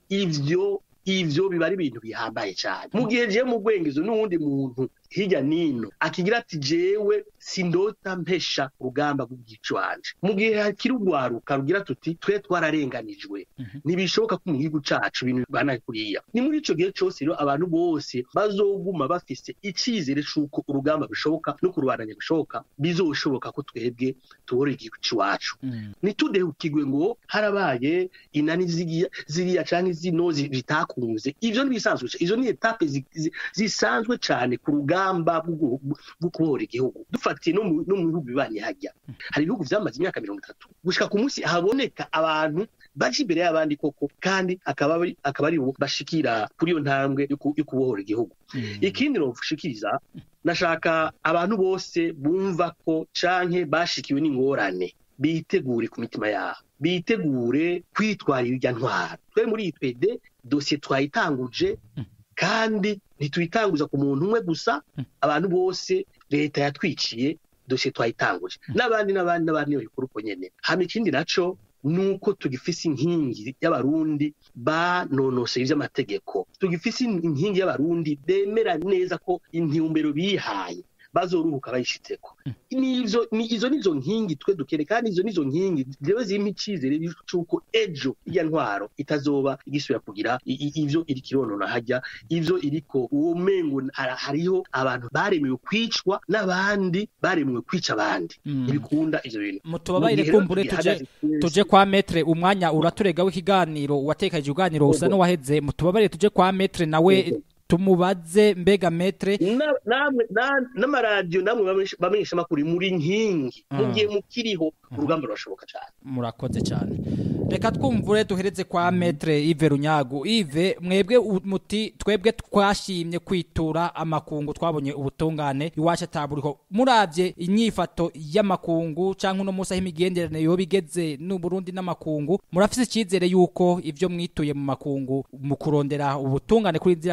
Speaker 8: ivyo ivyo biba ari ibintu bihambaye cyane mu gihe jewe mu rwengezo n'uwundi muntu hirya n'ino akigira ati jewe sindota mpesha urugamba rw'igico wanje mu gihe hakiri urwaruka rugira tuti twe twararenganijwe ntibishoboka ko mu gihugu cacu ibintu bana kuriya ni muri ico gihe cose rero abantu bose bazoguma bafise icizere c'uko urugamba bishoboka no kurubandanya bishoboka bizoshoboka ko twebwe tubora igihugu c'iwacu ntitudehukirwe ngo harabaye inani ziriya ziriya canke zino zi- zitakunze ivyo ntibisanzwe ca- izo ni etape zi- zi- zisanzwe cane ku rugamba bwo gu- bwo kubohora igihugu dufatiye no mu no mu bihugu bibanye hajya hari ibihugu vyamaze imyaka mirongo itatu gushika ku munsi haboneka abantu baje imbere y'abandi koko kandi akaba ari akaba ari bo bashikira kuri iyo ntambwe yo ku- yo kubohora igihugu ikindi novushikiriza nashaka abantu bose bumva ko canke bashikiwe n'ingorane bitegure ku mitima yabo bitegure kwitwarira irya ntwaro twe muri iyi twede dosiye twayitanguje kandi ntituyitanguza ku muntu umwe gusa abantu bose leta yatwiciye dosiye twayitanguje n'abandi n'abandi n'abandi babikora uko nyene hama ikindi naco nuko tugifise inkingi y'abarundi banonoseye ivy'amategeko tugifise inkingi y'abarundi bemera neza ko intumbero bihaye bazoruhuka bayishitseko nizo ni izo nizo nkingi twe dukene kandi izo nizo nkingi ziba zirimo icizere c'uko ejo irya ntwaro itazoba igisubira kugira i- i- ivyo iriko ironona hajya ivyo iriko uwo mengo hara- hariho abantu baremewe kwicwa n'abandi baremewe kwica abandi ntibikunda ivyo bintu
Speaker 5: mutubabarire
Speaker 8: Mu gihe rero
Speaker 5: kumbure tuje
Speaker 8: tugihagaze twese-
Speaker 5: tuje kwa metre umwanya uraturega w'ikiganiro watekaje ikiganiro usa
Speaker 8: Yego.
Speaker 5: n'uwaheze mutubabarire tuje kwa metre nawe tumubaze mbega metre
Speaker 8: Na- namwe na- n'amaradiyo namwe bamenyesha- bamenyesha amakuru muri nkingi mu
Speaker 5: Mm.
Speaker 8: gihe mukiriho urugamba rurashoboka cyane
Speaker 5: murakoze cyane reka twumvure duhereze kwa metre Yves Runyagu Yves mwebwe u- muti twebwe twashimye kwitura amakungu twabonye ubutungane iwacu ataburiho muravye inyifato y'amakungu canke uno munsi aho imigenderanire yoba igeze n'u Burundi n'amakungu murafise icyizere yuko ivyo mwituye mu makungu mu kurondera ubutungane kuri nzira karengane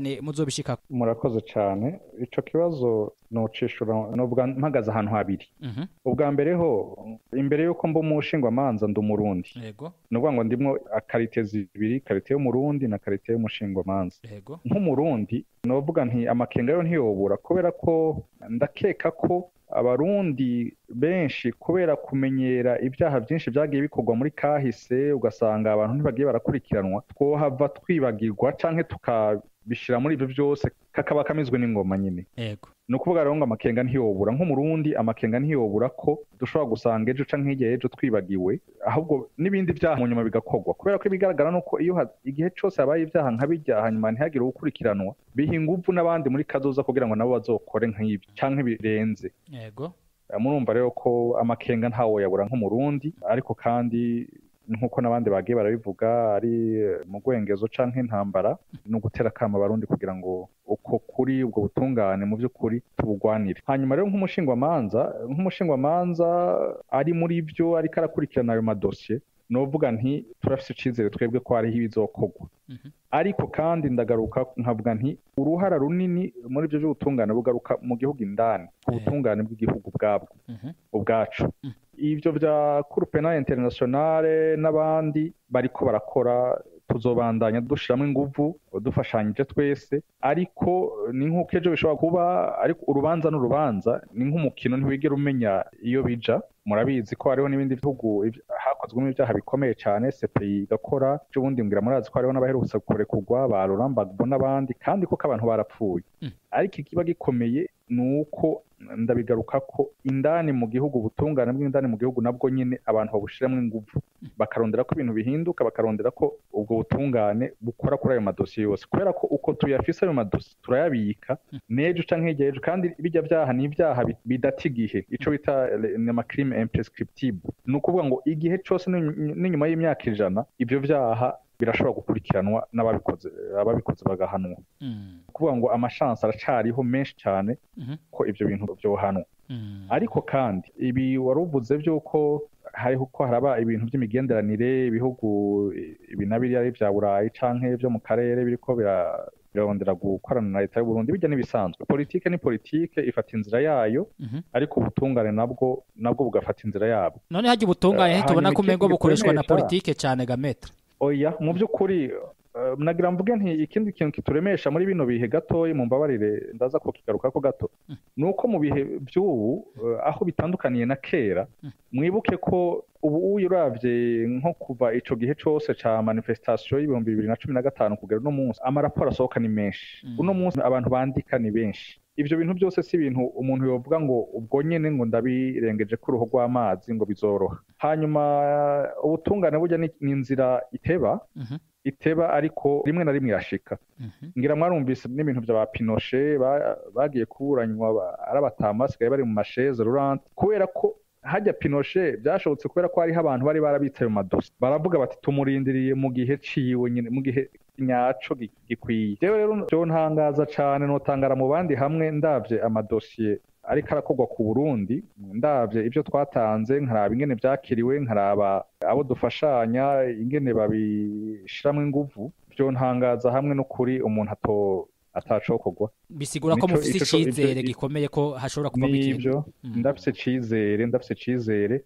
Speaker 5: cyane muzobishika
Speaker 7: murakoze cyane ico kibazo nocishura nubwa mpagaze ahantu habiri
Speaker 5: Mhm.
Speaker 7: ubwa mbere ho imbere yuko mba umushingwamanza ndi umurundi
Speaker 5: yego
Speaker 7: ni ukuvuga ngo ndimwo karite zibiri karite y'umurundi na karite y'umushingwamanza
Speaker 5: yego
Speaker 7: nk'umurundi novuga nti amakenga yo ntiyobura kubera ko ndakeka ko abarundi benshi kubera kumenyera ibyaha byinshi byagiye bikorwa muri kahise ugasanga abantu ntibagiye barakurikiranwa twohava twibagirwa canke tukabishira muri ibyo byose kakaba kamizwe n'ingoma nyine
Speaker 5: yego
Speaker 7: ni ukuvuga rero ngo amakenga ntiyobura nk'umurundi amakenga ntiyobura ko dushobora gusanga ejo canke hirya y'ejo twibagiwe ahubwo n'ibindi byaha mu nyuma bigakorwa kubera ko ibigaragara ni uko iyo ha- igihe cyose habaye ibyaha nka bijya hanyuma ntihagire uwukurikiranwa biha inguvu n'abandi muri kazoza kugira ngo nabo bazokore nk'ibi canke birenze
Speaker 5: yego
Speaker 7: Eh, murumva rero ko amakenga ntawo yabura nk'umurundi ariko kandi nk'uko n'abandi bagiye barabivuga ari eh, mu rwengezo canke intambara ni ugutera akama abarundi kugira ngo uko kuri ubwo butungane mu by'ukuri tubugwanire hanyuma rero nk'umushingwamanza nk'umushingwamanza ari muri byo ariko arakurikirana ayo madosiye novuga nti turafise icizere twebwe ko hariho ibizokorwa ariko kandi ndagaruka nkavuga nti uruhara runini muri ibyo by'ubutungane bugaruka mu gihugu indani ubutungane bw'igihugu bwabwo ubwacu ibyo bya kurupena internationale n'abandi bariko barakora tuzobandanya dushiramo inguvu dufashanyije twese ariko ni nk'uko ejo bishobora kuba ariko urubanza n'urubanza ni nk'umukino ntiwigera umenya iyo bija murabizi ko hariho n'ibindi bihugu iv- hakozwemo ibyaha bikomeye cyane CPI igakora by'ubundi mbwira murazi ko hariho n'abaherutse kurekurwa ba Laurent Gbagbo n'abandi kandi koko abantu barapfuye ariko ikiba gikomeye ni uko ndabigaruka ko indani mu gihugu ubutungane bw'indani mu gihugu nabwo nyine abantu babushiramo ingufu bakarondera ko ibintu bihinduka bakarondera ko ubwo butungane bukora kuri ayo madosiye yose kubera ko uko tuyafise ayo madosiye turayabika n'ejo canke hirya y'ejo kandi bijya byaha ni ibyaha bi- bidata igihe ico bita le- ni amacrime imprescriptible ni ukuvuga ngo igihe cose n'iny- n'inyuma y'imyaka ijana ivyo vyaha birashobora gukurikiranwa n'ababikoze ababikoze bagahanwa kuvuga ngo amashansi aracariho menshi cyane ko ibyo bintu byohanwa ariko kandi ibi wari uvuze by'uko hariho ko haraba ibintu by'imigenderanire ibihugu ibi na biriya ari ibya burayi canke byo mu karere biriko bira- birarondera gukorana na leta y'u Burundi bijya n'ibisanzwe politike ni politike ifata inzira yayo ariko ubutungane nabwo nabwo bugafata inzira yabwo
Speaker 5: none hajya ubutungane
Speaker 7: Eh,
Speaker 5: ntitubona
Speaker 7: hanyuma
Speaker 5: ko umengo
Speaker 7: ikindi
Speaker 5: bukoreshwa na
Speaker 7: gikomesha-
Speaker 5: politike cyane gametre
Speaker 7: oya mu by'ukuri eh, nagira mvuge nti ikindi kintu kituremesha muri bino bihe gatoya mu mbabarire ndaza kukigaruka ko gato ni uko mu bihe by'ubu eh, aho bitandukaniye na kera mwibuke ko ubu uravye nko kuva ico gihe cose ca manifestation y'ibihumbi bibiri na cumi na gatanu kugera uno munsi amaraporo asohoka ni menshi uno munsi abantu bandika ni benshi ivyo bintu byose si ibintu umuntu yovuga ngo ubwo nyene ngo ndabirengeje ko uruhu rw'amazi ngo bizoroha hanyuma eh, ubutungane burya ni ni inzira iteba iteba ariko rimwe na rimwe irashika ngira mwarumvise n'ibintu bya ba pinoshe ba- bagiye kuburanywa ba- ari abatama basigaye bari mu masheze rurante kubera ko hajya pinoshe byashobotse kubera ko hariho abantu bari barabitse ayo madosi baravuga bati tumurindiriye mu gihe ciwe nyine mu gihe nyaco gi- gikwiye rero rero byo ntangaza cane notangara mu bandi hamwe ndavye amadosiye ariko arakorwa ku Burundi ndavye ibyo twatanze nkaraba ingene vyakiriwe nkaraba abo dufashanya ingene babishiramo inguvu byo ntangaza hamwe n'ukuri umuntu ato atacokorwa
Speaker 5: bisigura ko
Speaker 7: Nico-
Speaker 5: mufite
Speaker 7: ico- ico-
Speaker 5: icyizere
Speaker 7: ico-
Speaker 5: gikomeye ko hashobora kuvamo ikintu
Speaker 7: nibyo ndafise icizere ndafise icizere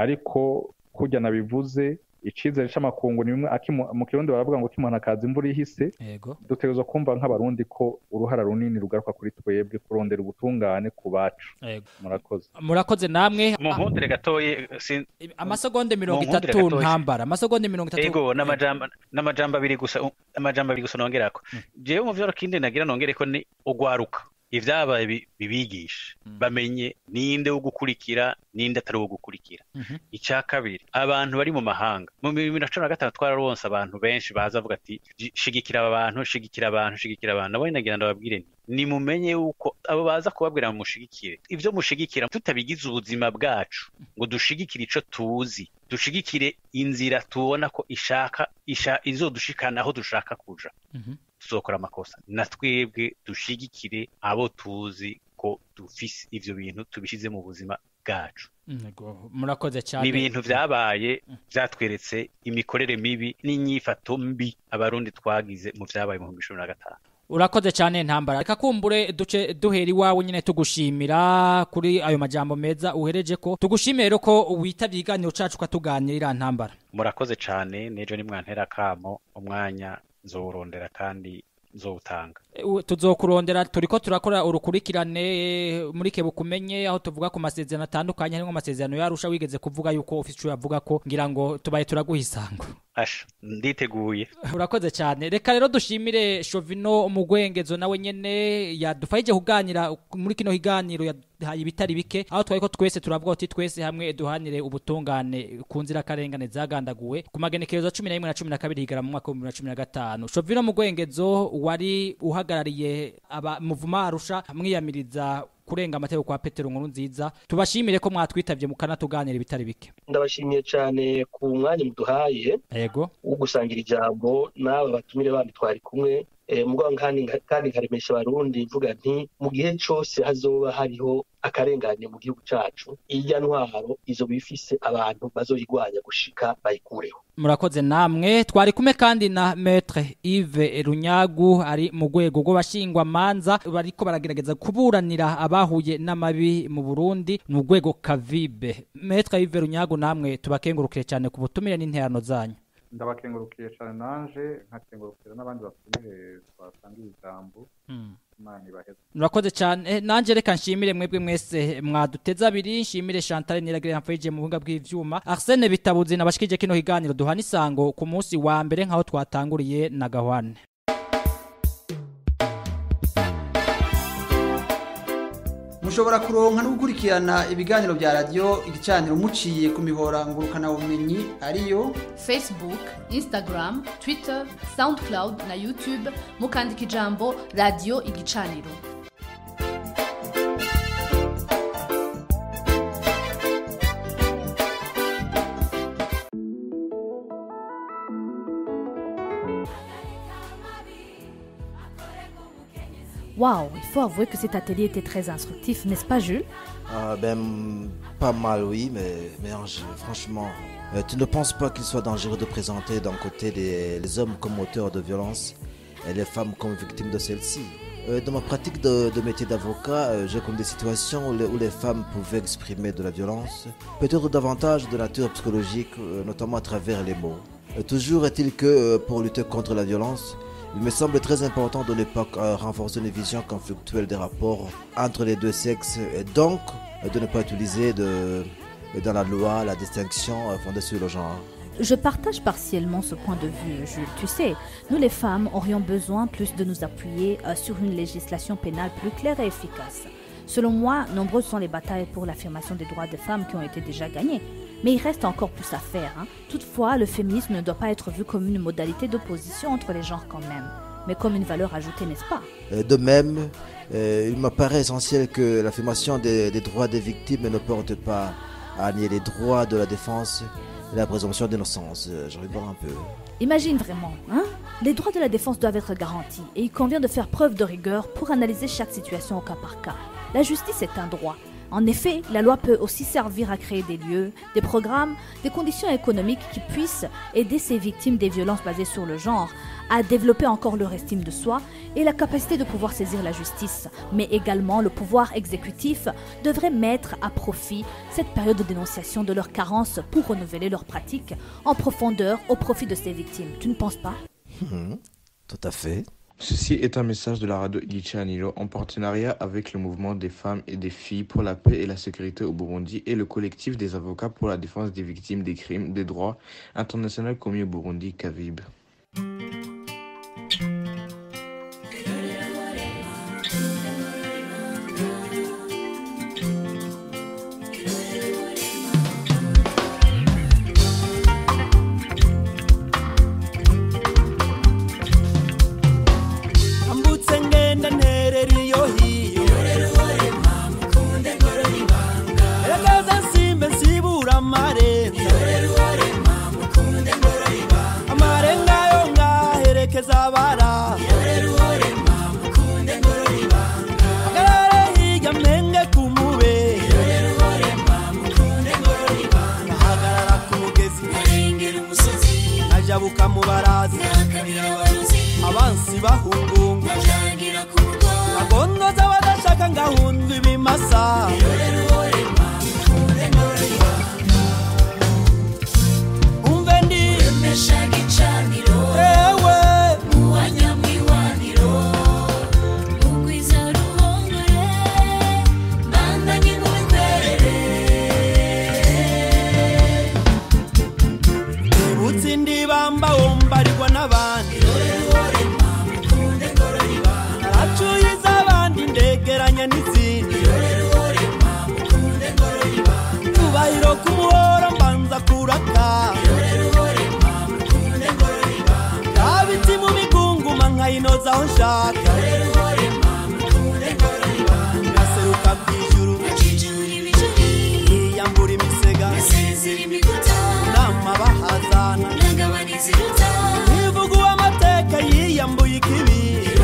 Speaker 7: ariko kurya nabivuze icizere c'amakungu ni bimwe aki- mu kirundi baravuga ngo kimuntu akaza imvura ihise
Speaker 5: yego
Speaker 7: dutegerezwa kumva nk'abarundi ko uruhara runini rugaruka kuri twebwe kurondera ubutungane ku bacu
Speaker 5: Yego.
Speaker 7: murakoze
Speaker 5: murakoze namwe
Speaker 9: mu nkundire gatoye sin-
Speaker 5: amasegonde mirongo
Speaker 9: Mu nkundire
Speaker 5: itatu
Speaker 9: gatoya.
Speaker 5: ntambara amasegonde mirongo itatu
Speaker 9: ego n'amajambo n'amajambo abiri gusa amajambo abiri gusa nongerako jewe mu vyo kindi nagira nongere ko ni ugwaruka ivyabaye bi- bibigisha bamenye ninde wo gukurikira ninde atari wo gukurikira icya kabiri abantu bari mu mahanga mu bibiri na cumi na gatanu twararonse abantu benshi baza bavuga ati "Ji- shigikira aba bantu shigikira abantu shigikira abantu nabo nagira ndababwire nti nimumenye yuko abo baza kubabwira ngo mushigikire ivyo mushigikira tutabigize ubuzima bwacu ngo dushigikire ico tuzi dushigikire inzira tubona ko ishaka isha, izodushikana aho dushaka kuja tuzokora amakosa na twebwe dushigikire abo tuzi ko dufise ivyo bintu tubishize mu buzima bwacu
Speaker 5: Yego, murakoze cyane
Speaker 9: ni ibintu vyabaye vyatweretse imikorere mibi n'inyifato mbi abarundi twagize mu vyabaye mu bihumbi cumi na gatanu
Speaker 5: urakoze cyane ntambara reka kumbure duce duhera iwawe nyine tugushimira kuri ayo majambo meza uhereje ko tugushimire rero ko witabye ikiganiro cacu ukatuganirira ntambara
Speaker 9: murakoze cyane n'ejo nimwantera akamo umwanya nzowurondera kandi nzowutanga
Speaker 5: U- tuzokurondera turiko turakora urukurikirane eh, muri kebukumenye aho tuvuga ku masezerano atandukanye harimo amasezerano yarusha wigeze kuvuga yuko ofisi ico yavuga ko ngira ngo tubaye turaguha isango
Speaker 9: asha nditeguye
Speaker 5: urakoze cyane reka rero dushimire shovino mugwengezo nawe nyene yadufashije kuganira muri kino kiganiro yahaye ibitari bike aho twari ko twese turavuga uti twese hamwe duhanire ubutungane ku nzira karengane zagandaguwe ku magenekerezo cumi na rimwe na cumi na kabiri higara mu mwaka w'ibihumbi bibiri na cumi na gatanu shovino mugwengezo wari uhagarariye aba muvuma arusha mwiyamiriza kurenga amategeko kwa petero nkuru nziza tubashimire ko mwatwitabye mukanatuganira ibitari bike
Speaker 8: ndabashimiye cyane ku mwanya muduhaye
Speaker 5: yego
Speaker 8: wo gusangira ijambo n'aba batumire bandi twari kumwe eh, mugabo kandi kandi nkaremesha abarundi mvuga nti mu gihe cyose hazoba hariho akarengane mu gihugu cacu irya ntwaro izo bifise abantu bazoyigwanya gushika bayikureho
Speaker 5: murakoze namwe twari kumwe kandi na metre Yves Runyagu ari mu rwego rw'abashingwa manza bariko baragerageza kuburanira abahuye n'amabi mu Burundi mu rwego kavibe metre Yves Runyagu namwe tubakengurukire cyane ku butumire n'interano zanyu
Speaker 7: ndabakengurukiye cyane nanje nkakengurukira n'abandi batumire twasangiye ijambo imana ibaheze
Speaker 5: murakoze cyane Eh, nanje reka nshimire mwebwe mwese mwaduteze abiri nshimire Chantal Niragire yamfayije mu buhinga bw'ivyuma Arsene Bitabuzi nabashikije kino kiganiro duhana isango ku munsi wa mbere nkaho twatanguriye na Gahwane
Speaker 2: mushobora kuronka no gukurikirana ibiganiro bya radiyo igicaniro muciye ku mihora ngurukanabumenyi ariyo
Speaker 10: facebook instagram twitter soundcloud na youtube mukandika ijambo radiyo igicaniro Waouh, il faut avouer que cet atelier était très instructif, n'est-ce pas Jules
Speaker 11: Ah, ben, pas mal, oui, mais, mais Ange, franchement, euh, tu ne penses pas qu'il soit dangereux de présenter d'un côté les, les hommes comme auteurs de violence et les femmes comme victimes de celles-ci Euh, Dans ma pratique de, de métier d'avocat, euh, j'ai connu des situations où les, où les femmes pouvaient exprimer de la violence, peut-être davantage de nature psychologique, euh, notamment à travers les mots. Euh, toujours est-il que euh, pour lutter contre la violence, il me semble très important de ne pas euh, renforcer une vision conflictuelle des rapports entre les deux sexes et donc euh, de ne pas utiliser de, euh, dans la loi la distinction euh, fondée sur le genre.
Speaker 10: Je partage partiellement ce point de vue, Jules. Tu sais, nous les femmes aurions besoin plus de nous appuyer euh, sur une législation pénale plus claire et efficace. Selon moi, nombreuses sont les batailles pour l'affirmation des droits des femmes qui ont été déjà gagnées. Mais il reste encore plus à faire. hein. Toutefois, le féminisme ne doit pas être vu comme une modalité d'opposition entre les genres quand même, mais comme une valeur ajoutée, n'est-ce pas
Speaker 11: Euh, De même, euh, il m'apparaît essentiel que l'affirmation des, des droits des victimes ne porte pas à nier les droits de la défense et la présomption d'innocence. Euh, Je rigole un peu.
Speaker 10: Imagine vraiment, hein Les droits de la défense doivent être garantis et il convient de faire preuve de rigueur pour analyser chaque situation au cas par cas. La justice est un droit. En effet, la loi peut aussi servir à créer des lieux, des programmes, des conditions économiques qui puissent aider ces victimes des violences basées sur le genre à développer encore leur estime de soi et la capacité de pouvoir saisir la justice. Mais également, le pouvoir exécutif devrait mettre à profit cette période de dénonciation de leurs carences pour renouveler leurs pratiques en profondeur au profit de ces victimes. Tu ne penses pas
Speaker 11: Mhm, Tout à fait.
Speaker 6: Ceci est un message de la radio Ilichanilo en partenariat avec le mouvement des femmes et des filles pour la paix et la sécurité au Burundi et le collectif des avocats pour la défense des victimes des crimes des droits internationaux commis au Burundi, CAVIB.
Speaker 1: ambutse ngenda nterera iyo hiyo eragaza nsimbe nsibura amarenga amarenga yo ngaherekeza abara agarare hirya mpenge ku mube ahagarara ku mugezi ajabuka mu barazi abansi bahungungu
Speaker 12: n'izindi cyubahiro k'umuhora mbanza kuraka kabiti mu migunguma nkayinoza aho nshaka ngaseruka ku ijuru yiyambura imisega nama bahazana ivuga uw'amateka yiyambuye ikibi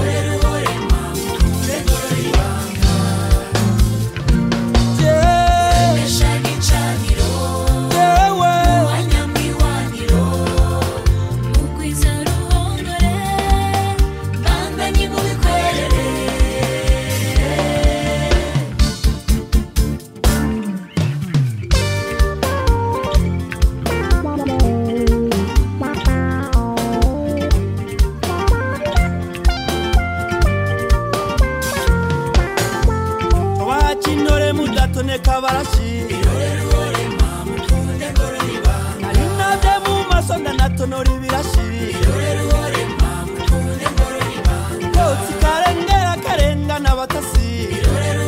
Speaker 12: abakintore mudatoneka barashira nari nabye mu maso ndanatonora ibirashira kotsi karengera karengana abatasira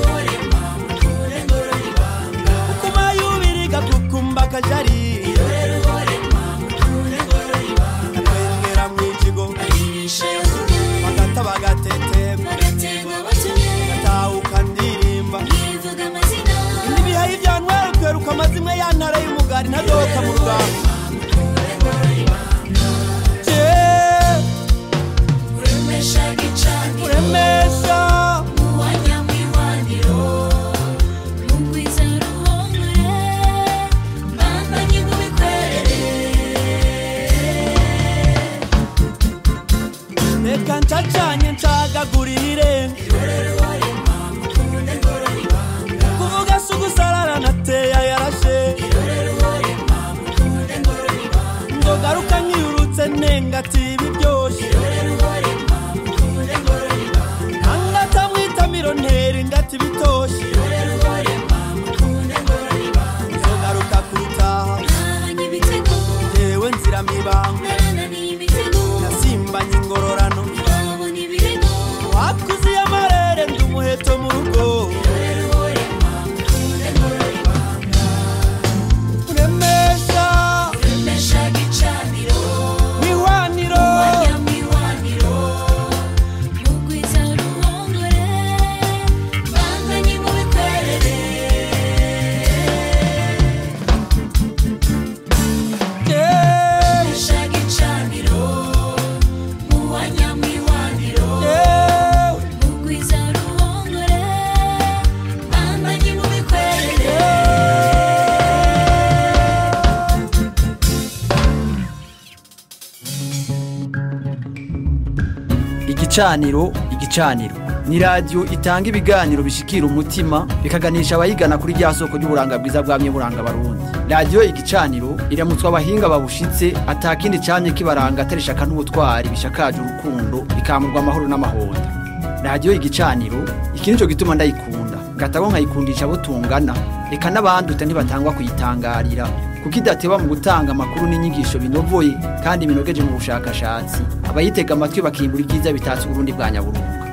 Speaker 12: ukuma yubiriga kukumba kajarira akwengera mu ikigo bagata bagatetemba gatahuka ndirimba ibihaye ibyantwara kweruka amazimwe ya ntara y'umugari ntadohoka mu rugamba uremesha reka ncacanye ncagagurire kuvuga si ugusarara nateya yarashe ngo garuka nkiyurutse nenga ati biryoshye angatamwitamiro ntera ingati bitoshye nzogaruka kurutaha yewe nzira mibanga nasimbanye ingororano wakuziye amarere ndi umuheto mu rugo uremesha mwihwaniro
Speaker 2: igicaniro igicaniro ni radiyo itanga ibiganiro bishikira umutima bikaganisha abayigana kuri rya soko ry'uburanga bwiza bwamye buranga barundi radiyo igicaniro iramutswa abahinga babushitse atakindi camye kibaranga atari ishaka n'ubutwari bishakaje urukundo bikamurwa amahoro n'amahonda radiyo igicaniro iki nico gituma ndayikunda ngatabo nkayikundisha abo tungana reka n'abanduta ntibatangwa kuyitangarira kuko idateba mu gutanga amakuru n'inyigisho binovoye kandi binogeje mu bushakashatsi abayitega amatwi bakimbura ibyiza bitatse uburundi bwa nyaburunga